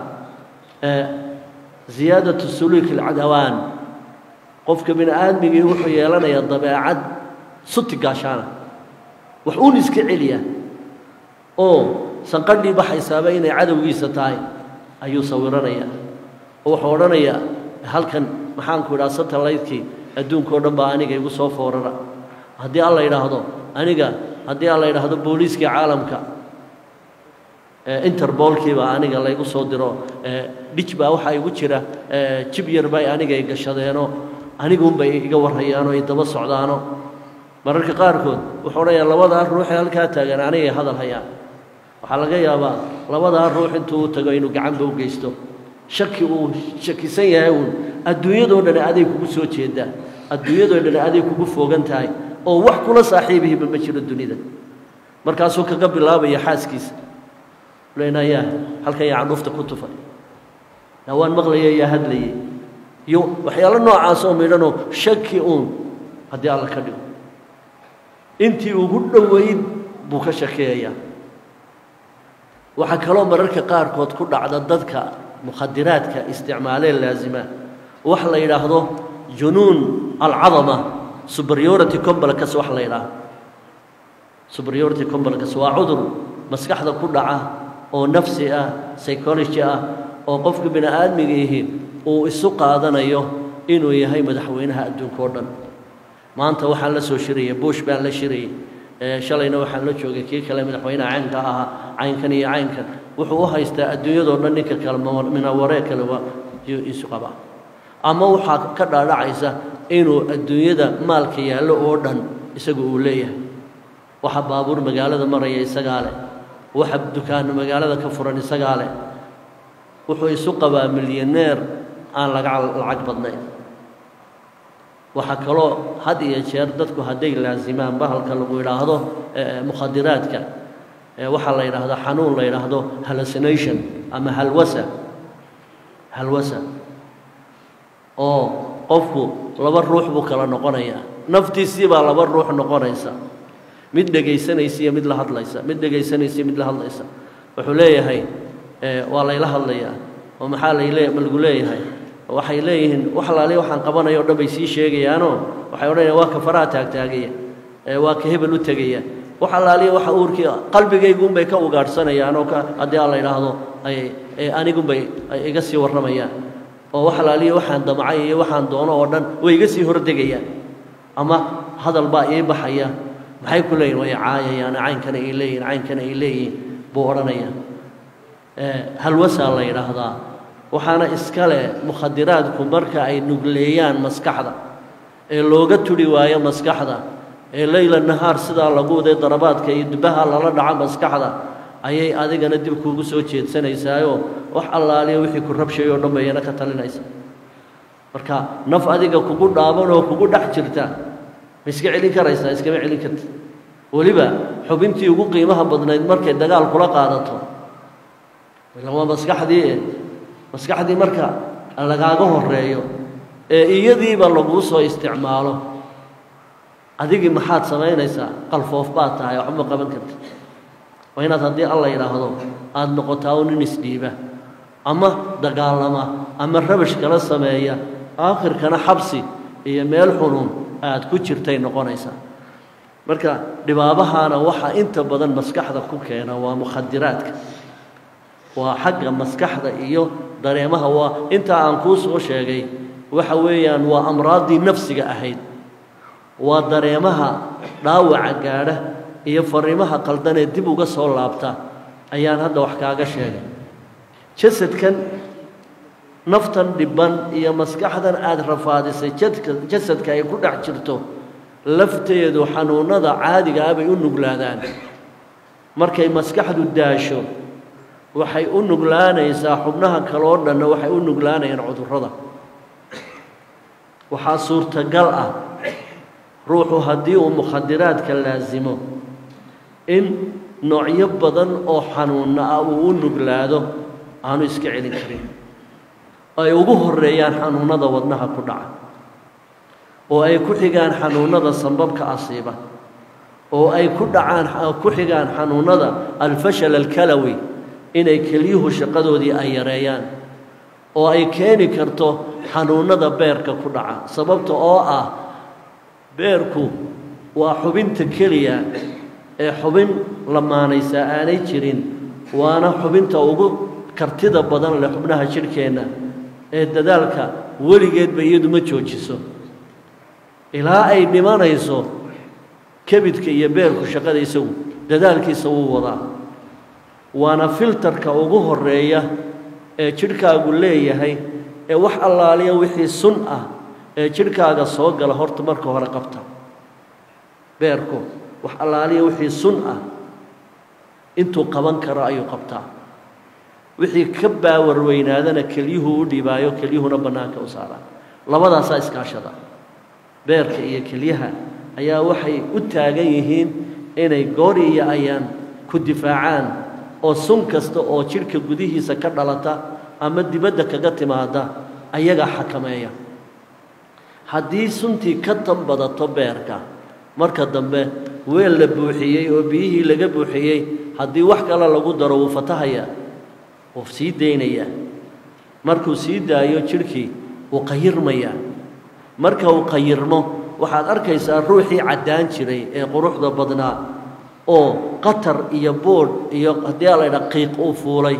ziyaadatu suluuk alcadawaan qofka bini aadmigii wuxuu yeelanayaa dabeecad suti gaashaana wax uun iska celiya oo sanqadhii baxaysaaba inay cadowgiisa tahay ayuu sawiranayaa oo wuxuu odhanayaa halkan maxaanku idhaha satellite-kii adduunka o dhan baa aniga igu soo foorara haddii alla yidhaahdo aniga haddii alla yidhaahdo booliiskii caalamka interbolkiibaa aniga laygu soo diro dhij baa waxaa igu jira jib yar bay aniga i gashadeenoo aniguunbay iga warhayaanoo i daba socdaano mararka qaarkood wuxuu odhanayaa labadaa ruuxee halkaa taagan anigay hadal hayaan waxaa laga yaabaa labadaa ruux intuu u tago inuu gacanba u geysto shaki uu shakisan yahay uun adduunyadoo dhani aday kugu soo jeedaa adduunyadoo dhani aday kugu fogan tahay oo wax kula saaxiibihiba ma jiro dunida markaasuu kaga bilaabaya xaaskiisa lena yaa halkan yaa candhuufta ku tufay yaa waan maqlaya yaa hadlayay iyo waxyaalo noocaasoo midhanoo shaki uun haddii alla ka dhigo intii ugu dhoweyd buu ka shakeeyayaa waxaa kaloo mararka qaarkood ku dhacda dadka mukhadiraadka isticmaalee laasima wax la yidhaahdo junuun alcadama superiority complex wax la yidhaahdo superiority complex waa cudur maskaxda ku dhaca oo nafsi ah psychology ah oo qofka bini aadmiga ihi uu isu qaadanayo inuu yahay madaxweynaha adduunka oo dhan maanta waxaan la soo shirayay bush baan la shirayay shalayna waxaan la joogay kii kale madaxweynaha caynka ahaa caynkan iyo caynkan wuxuu u haystaa adduunyadoo dhan ninka kale minawaree kale waa isu qabaa ama waxaa ka dhaadhacaysa inuu adduunyada maalka yaallo oo dhan isagu uu leeyahay waxa baabuur magaalada maraya isagaa leh waxa dukaano magaalada ka furan isagaa leh wuxuu isu qabaa milyaneer aan laga lacag badnayn waxaa kaloo had iyo jeer dadku hadday laasimaan bahalka lagu yidhaahdo mukhadiraadka waxaa la yidhaahdo xanuun la yidhaahdo hallucination ama halwasa halwasa oo qofku laba ruux buu kala noqonayaa naftiisii baa laba ruux noqonaysa mid dhegaysanaysa iyo mid la hadlaysa mid dhegaysanaysa iyo mid la hadlaysa wuxuu leeyahay waa layla hadlayaa oo maxaa layle ma lagu leeyahay waxay leeyihiin wax laali waxaan qabanayo o dhan bay sii sheegayaanoo waxay odhanayaan waa ka faraha taagtaagaya waa ka hebel u tegaya wax allaaliya waxa uurkii qalbigayguunbay ka ugaadhsanayaan oo haddii aan la yidhaahdo anigunbay iga sii warramayaan oo wax allaaliya waxaan damcay iyo waxaan doono oo dhan way iga sii hordegayaan ama hadal baa ii baxaya maxay ku leeyihin way caayayaan caynkana ay leeyihin caynkana ay leeyihin buu odhanaya halwasaa la yidhaahdaa waxaana iska leh mukhadiraadku marka ay nugleeyaan maskaxda ee looga turi waayo maskaxda ee leyla nahaar sidaa lagu waday darabaadka iyo dubaha lala dhaco maskaxda ayay adigana dib kuugu soo jeedsanaysaayoo wax allaaliya wixii ku rabshay oo dhan bayana ka talinaysa marka naf adiga kugu dhaaban oo kugu dhex jirta ma iska celin karaysaa iskama celin karti weliba xubintii ugu qiimaha badnayd markay dagaal kula qaadato ila waa maskaxdii e maskaxdii marka lagaaga horeeyo ee iyadiiba laguu soo isticmaalo adigii maxaad samaynaysaa qalfoof baad tahay waxba qaban karti waa inaad haddii alla yidhaahdo aada noqotaa u nin isdhiiba ama dagaalama ama rabash kala sameeya aakhirkana xabsi iyo meel xunun aad ku jirtay noqonaysaa marka dhibaabahaana waxaa inta badan maskaxda ku keena waa mukhadiraadka waa xagga maskaxda iyo dareemaha waa intaa aan kuu soo sheegay waxa weeyaan waa amraaddii nafsiga ahayd waa dareemaha dhaawaca gaadha iyo fariimaha qaldanee dib uga soo laabta ayaan hadda wax kaaga sheegay jasadkan naftan dhibban iyo maskaxdan aada rafaadisay jadka jasadka ay ku dhex jirto lafteedu xanuunnada caadiga ah bay u nuglaadaan markay maskaxdu daasho waxay u nuglaanaysaa xubnaha kale oo dhanna waxay u nuglaanayaan cudurrada waxaa suurtagal ah ruuxu haddii uu mukhadiraadka laasimo in noocyo badan oo xanuunna ah uu u nuglaado aanu iska celin karin ay ugu horeeyaan xanuunnada wadnaha ku dhaca oo ay ku xigaan xanuunnada sambabka asiiba oo ay ku dhacaan ku xigaan xanuunnada alfashal alkalawi inay kelyuhu shaqadoodii ay yareeyaan oo ay keeni karto xanuunnada beerka ku dhaca sababta oo ah beerku waa xubinta keliya ee xubin lamaanaysaa aanay jirin waana xubinta ugu kartida badan leh xubnaha jidhkeenna ee dadaalka weligeedba iyadu ma joojiso ilaa ay dhimanayso kebidka iyo beerku shaqada isagu dadaalkiisa wuu wadaa waana filtarka ugu horeeya ee jidhkaagu leeyahay ee wax allaaliya wixii sun ah ee jidhkaaga soo gala horta marka hore qabta beerku wax allaaliya wixii sun ah intuu qaban karo ayuu qabtaa wixii ka baawar weynaadana kelyuhu u dhibaayo kelyuhuna bannaanka u saaraa labadaasaa iskaashada beerka iyo kelyaha ayaa waxay u taagan yihiin inay goori iyo ayaan ku difaacaan oo sun kasta oo jidhka gudihiisa ka dhalata ama dibadda kaga timaada ayagaa xakameeya haddii suntii ka tan badato beerka marka dambe weel la buuxiyey oo biyihii laga buuxiyey haddii wax kale lagu daro wuu fatahaya wuu sii daynayaa markuu sii daayo jidhkii wuu qayirmayaa marka uu qayirmo waxaad arkaysaa ruuxii caddaan jiray ee quruxda badnaa oo qatar iyo boodh iyo haddii a laydha qiiq uu fuulay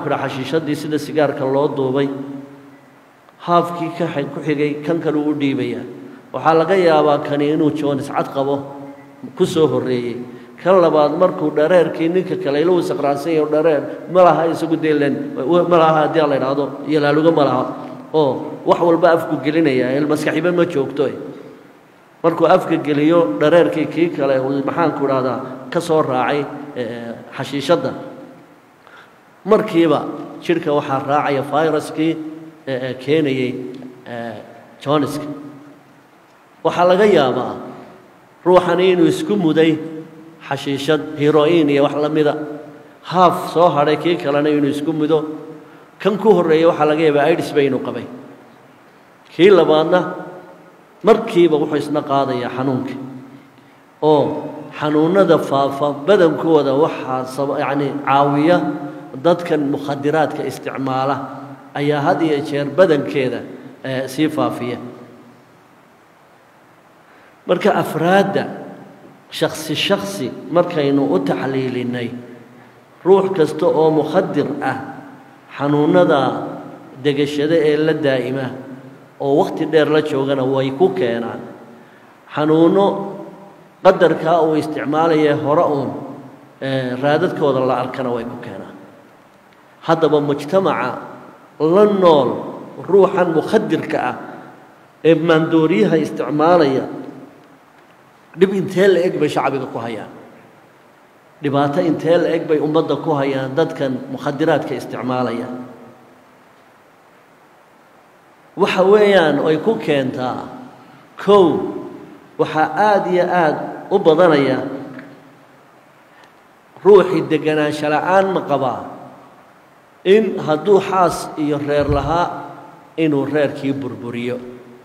maxaanku dhaha xashiishadii sida sigaarka loo duubay haafkii ka ku xigay kan kale uu dhiibayaa waxaa laga yaabaa kani inuu joonis cad qabo ku soo horreeyey kan labaad markuu dhareerkii ninka kale ila uu saqraansan yahay dhareer ma laha isagu deelan ma laha haddii la idhaahdo yalaaluga ma laha oo wax walba afku gelinaya maskaxiba ma joogto markuu afka geliyo dhareerkii kii kale uu maxaanku idhahdaa ka soo raacay xashiishadda markiiba jidhka waxaa raacaya fayraskii keenayey joniska waxaa laga yaabaa ruuxani inuu isku muday xashiishad heroin iyo wax la mida haaf soo hadhay kii kalena inuu isku mudo kan ku horreeya waxaa laga yaabaa idis ba inuu qabay kii labaadna markiiba wuxuu isna qaadayaa xanuunkii oo xanuunnada faafa badankooda waxaa yacni caawiya dadkan mukhadiraadka isticmaala ayaa had iyo jeer badankeeda sii faafiya marka afraadda shaksi shaksi markaynu u taxliilinnay ruux kasta oo mukhadir ah xanuunnada degashada ee la daa'ima oo wakhti dheer la joogana way ku keenaan xanuunno qadarkaa uu isticmaalayee hore uun raadadkooda la arkana way ku keenaan haddaba mujtamaca la nool ruuxan mukhadirka ah ee maandooriyaha isticmaalaya dhib intee la eg bay shacbiga ku hayaan dhibaato intee la eg bay ummadda ku hayaan dadkan mukhadiraadka isticmaalaya waxa weeyaan ay ku keentaa kow waxaa aada iyo aada u badanaya ruuxii deganaansho la-aan ma qabaa in hadduu xaas iyo reer lahaa inuu reerkii burburiyo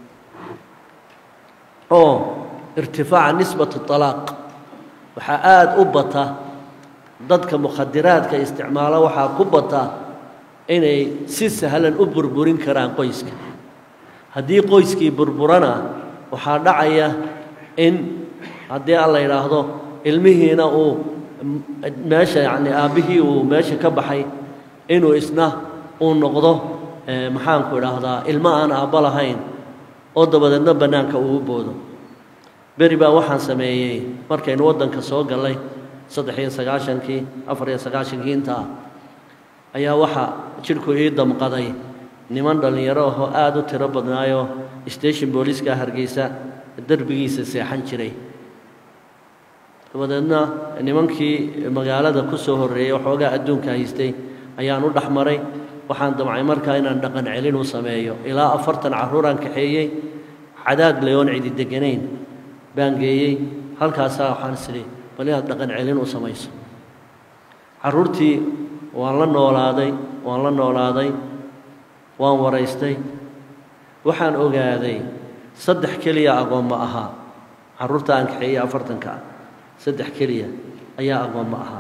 oo irtifaaca nisbatu talaaq waxaa aada u bata dadka mukhadiraadka isticmaalo waxaa ku bata inay si sahlan u burburin karaan qoyska haddii qoyskii burburana waxaa dhacaya in haddii aan la yidhaahdo ilmihiina uu meesha yacni aabbihii uu meesha ka baxay inuu isna uu noqdo maxaanku idhaahdaa ilmo aan aabbo lahayn oo dabadeedna bannaanka uu u boodo beri baa waxaan sameeyey markaynu waddanka soo gallay saddex iyo sagaashankii afar iyo sagaashankii intaa ayaa waxaa jidhku ii damqaday niman dhallinyaro ahoo aada u tiro badnaayoo station booliiska hargeysa derbigiisa seexan jiray dabadeedna nimankii magaalada ku soo horreeyey waxoogaa adduunka haystay ayaan u dhex maray waxaan damcay markaa inaan dhaqan celin u sameeyo ilaa afartan carruuraan kaxeeyey cadaad leyoon cidi deganayn baan geeyey halkaasaa waxaan isidhi bal inaad dhaqan celin u samayso carruurtii waan la noolaaday waan la noolaaday waan waraystay waxaan ogaaday saddex keliya agoomma ahaa carruurta aan kaxeeyey afartanka ah saddex keliya ayaa agoomma ahaa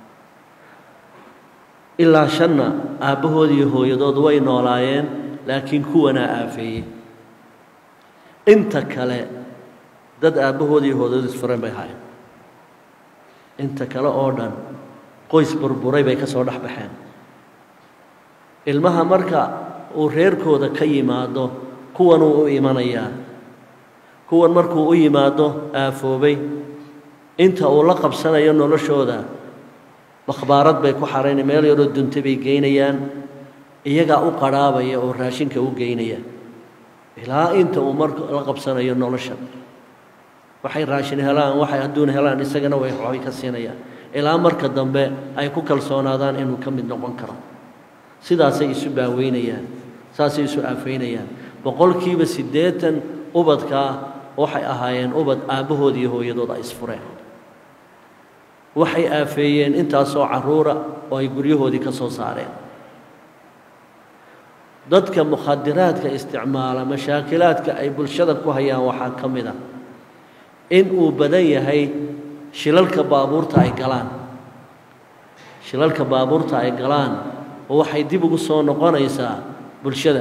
ilaa shanna aabbahood iyo hooyadood way noolaayeen laakiin kuwanaa aafeeyey inta kale dad aabbahood iyo hooyadood isfureen bay ahaayeen inta kale oo dhan qoys burburay bay ka soo dhex baxeen ilmaha marka uu reerkooda ka yimaado kuwanuu u imanayaa kuwan markuu u yimaado aafoobay inta uu la qabsanayo noloshooda makhbaarad bay ku xarayna meel yaroo dunta bay geynayaan iyagaa u qadhaabaya oo raashinka u geynaya ilaa inta uu marka la qabsanayo nolosha waxay raashin helaan waxay adduun helaan isagana way waxbay ka siinayaan ilaa marka dambe ay ku kalsoonaadaan inuu ka mid noqon karo sidaasay isu baaweynayaan saasay isu aafaynayaan boqolkiiba siddeetan ubadkaa waxay ahaayeen ubad aabbahood iyo hooyadood ay isfureen waxay aafeeyeen intaasoo carruura oo ay guryahoodii ka soo saareen dadka mukhadiraadka isticmaala mashaakilaadka ay bulshada ku hayaan waxaa ka mid a in uu badan yahay shilalka baabuurta ay galaan shilalka baabuurta ay galaan oo waxay dib ugu soo noqonaysaa bulshada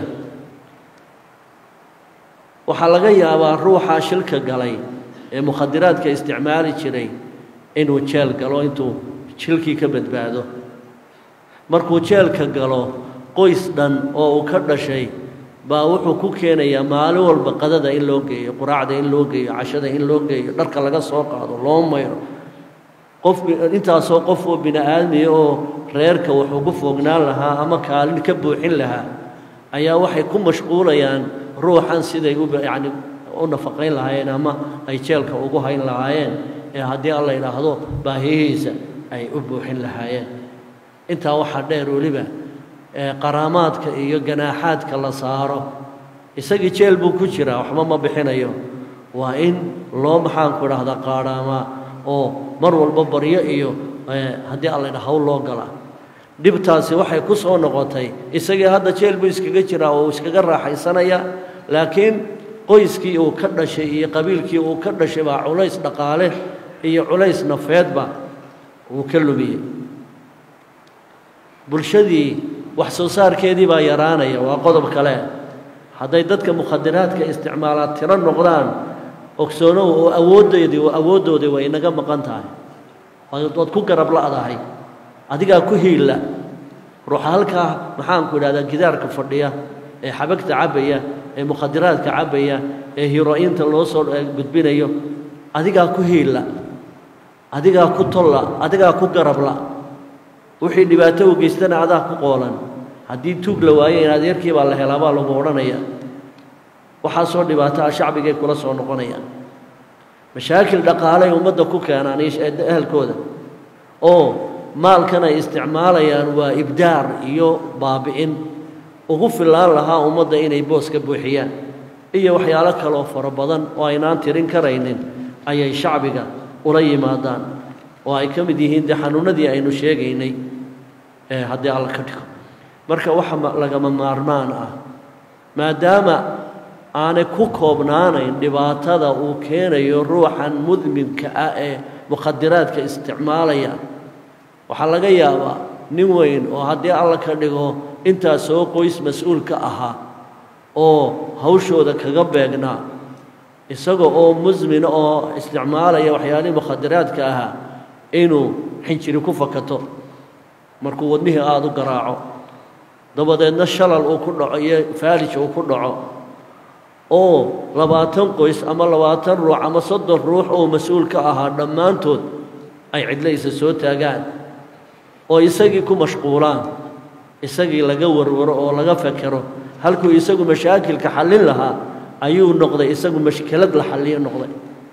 waxaa laga yaabaa ruuxaa shilka galay ee mukhadiraadka isticmaali jiray inuu jeel galo intuu jilkii ka badbaado markuu jeelka galo qoys dhan oo uu ka dhashay baa wuxuu ku keenayaa maalin walba qadada in loo geeyo quraacda in loo geeyo cashada in loo geeyo dharka laga soo qaado loo mayro qof intaasoo qof oo bini aadmiya oo reerka wuxuu ku foognaan lahaa ama kaalin ka buuxin lahaa ayaa waxay ku mashquulayaan ruuxan siday u yacni u nafaqayn lahaayeen ama ay jeelka ugu hayn lahaayeen ee haddii alla yidhaahdo baahiyihiisa ay u buuxin lahaayeen intaa waxaa dheer weliba qaraamaadka iyo ganaaxaadka la saaro isagii jeel buu ku jiraa waxba ma bixinayo waa in loo maxaanku idhahdaa qaadhaamaa oo mar walba baryo iyo haddii alla yidhaha hawl loo gala dhibtaasi waxay ku soo noqotay isagii hadda jeel buu iskaga jiraa oo uu iskaga raaxaysanaya laakiin qoyskii uu ka dhashay iyo qabiilkii uu ka dhashay baa culays dhaqaale iyo culays nafeedba uu ka lumiyey bulshadii wax soo saarkeedii baa yaraanaya waa qodob kale hadday dadka mukhadiraadka isticmaalaa tiro noqdaan ogsoonow oo awooddeedii oo awooddoodii way inaga maqan tahay waad ku garab la'dahay adigaa ku hiilla ruuxa halkaa maxaanku idhahdaa gidaarka fadhiya ee xabagta cabbaya ee mukhadiraadka cabbaya ee hiro'inta loo soo gudbinayo adigaa ku hiilla adigaa ku tolla adigaa ku garabla wixii dhibaato u geystana adaa ku qoolan haddii tuug la waayo in adeerkii baa la helaa baa lagu odhanaya waxaasoo dhibaato ah shacbigay kula soo noqonayaan mashaakil dhaqaalay ummadda ku keenaan ehelkooda oo maalkan ay isticmaalayaan waa ibdaar iyo baabi'in ugu fillaan lahaa ummadda inay boos ka buuxiyaan iyo waxyaalo kaleoo fara badan oo aynaan tirin karaynin ayay shacbiga ula yimaadaan oo ay ka mid yihiin dee xanuunadii aynu sheegaynay ee haddii alla ka dhigo marka waxa lagama maarmaan ah maadaama aanay ku koobnaanayn dhibaatada uu keenayo ruuxan mudminka ah ee mukhadiraadka isticmaalaya waxaa laga yaabaa nin weyn oo haddii alla ka dhigo intaasoo qoys mas-uulka ahaa oo hawshooda kaga beegnaa isaga oo musmin oo isticmaalaya waxyaalihii mukhadiraadka ahaa inuu xinjiri ku fakato markuu wadnihii aada u garaaco dabadeedna shalal uu ku dhaco iyo faalij uu ku dhaco oo labaatan qoys ama labaatan ruux ama soddon ruux oo mas-uul ka ahaa dhammaantood ay cidlaysa soo taagaan oo isagii ku mashquulaan isagii laga warwaro oo laga fekero halkuu isagu mashaakilka xallin lahaa ayuu noqday isagu mashkilad la xalliyo noqday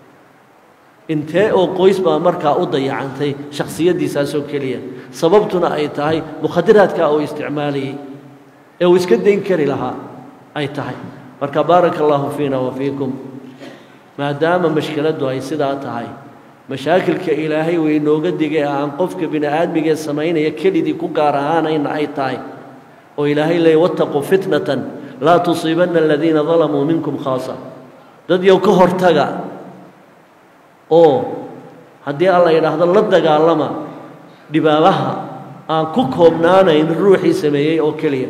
intee oo qoys baa markaa u dayacantay shakhsiyaddiisaasoo keliya sababtuna ay tahay mukhadiraadkaa uu isticmaalayey ee uu iska dayn kari lahaa ay tahay marka baaraka allaahu fiina wa fiikum maadaama mashkiladdu ay sidaa tahay mashaakilka ilaahay way inooga digay aan qofka bini aadmigee samaynaya kelidii ku gaar ahaanayna ay tahay oo ilaahay leey wattaquu fitnatan laa tusiibanna aladiina dalamuu minkum khaasa dad yow ka hortaga oo haddii alla yidhaahdo la dagaalama dhibaabaha aan ku koobnaanayn ruuxii sameeyey oo keliya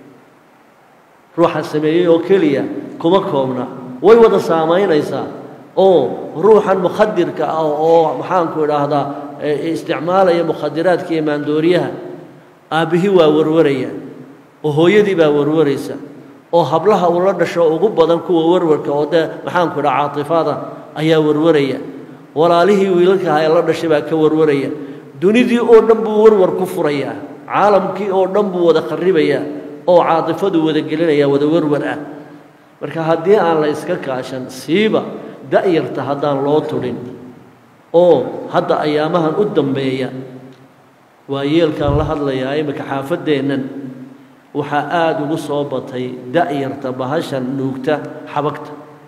ruuxa sameeyey oo keliya kuma koobna way wada saamaynaysaa oo ruuxan mukhadirka ah oo maxaanku idhaahdaa isticmaalaya mukhadiraadka iyo maandooriyaha aabbihii waa warwaraya oo hooyadii baa warwaraysa oo hablaha uu la dhasho ugu badan kuwa warwarka oo dee maxaanku idhaha caatifada ayaa warwaraya walaalihii wiilalkaha ee la dhashay baa ka warwaraya dunidii oo dhan buu warwar ku furayaa caalamkii oo dhan buu wada kharibayaa oo caatifadu wada gelinaya wada warwar ah marka haddii aan la iska kaashan siiba da'yarta haddaan loo tudhin oo hadda ayaamahan u dambeeya waa yeelkaan la hadlayaa iminka xaafaddeennan waxaa aada ugu soo batay da'yarta bahashan nuugta xabagta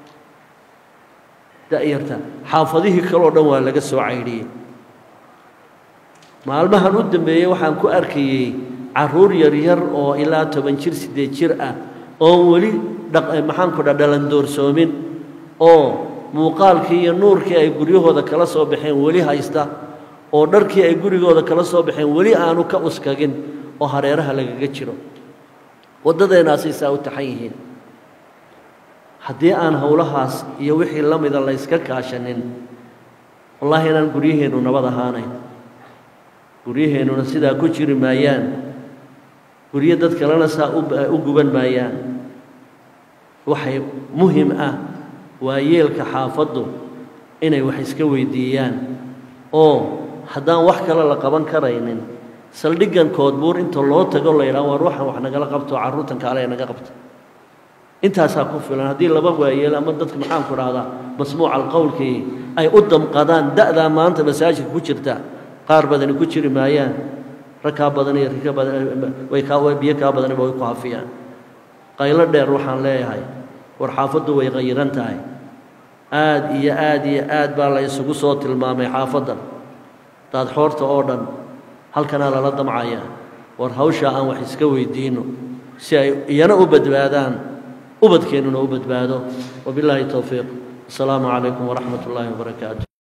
da'yarta xaafadihii kaleo dhan waa laga soo caydhiyey maalmahan u dambeeyey waxaan ku arkayey carruur yaryar oo ilaa toban jir siddeed jir ah oon weli maxaanku dha dhalandoorsoomin oo muuqaalkii iyo nuurkii ay guryahooda kala soo baxeen weli haysta oo dharkii ay gurigooda kala soo baxeen weli aanu ka uskagin oo hareeraha lagaga jiro waddadeenaasay saa u taxan yihiin haddii aan howlahaas iyo wixii la mida layska kaashanin wallaahi inaan guryaheennu nabad ahaanayn guryaheennuna sidaa ku jiri maayaan guryo dad kalena saa u guban maayaan waxay muhim ah waa yeelka xaafaddu inay wax iska weydiiyaan oo haddaan wax kale la qaban karaynin saldhiggan koodbuur inta loo tago la yidhaha war waxaan wax nagala qabto carruurtan kaale ee naga qabta intaasaa ku filan haddii laba waayeel ama dadka maxaanku dhahdaa masmuuca alqowlkii ay u damqadaan da'daa maanta masaajidka ku jirta qaar badani ku jiri maayaan rag kaa badan iyo rika badan way kaa biyo kaa badaniba way ku hafiyaan qaylo dheer waxaan leeyahay war xaafaddu way qayiran tahay aad iyo aad iyo aad baa la isugu soo tilmaamay xaafaddan daadxoorta oo dhan halkanaa lala damcaya war hawshaa aan wax iska weydiinno si ay iyana u badbaadaan ubadkeennuna u badbaado wabilaahi towfiiq asalaamu calaykum waraxmat ullaahi wabarakaatu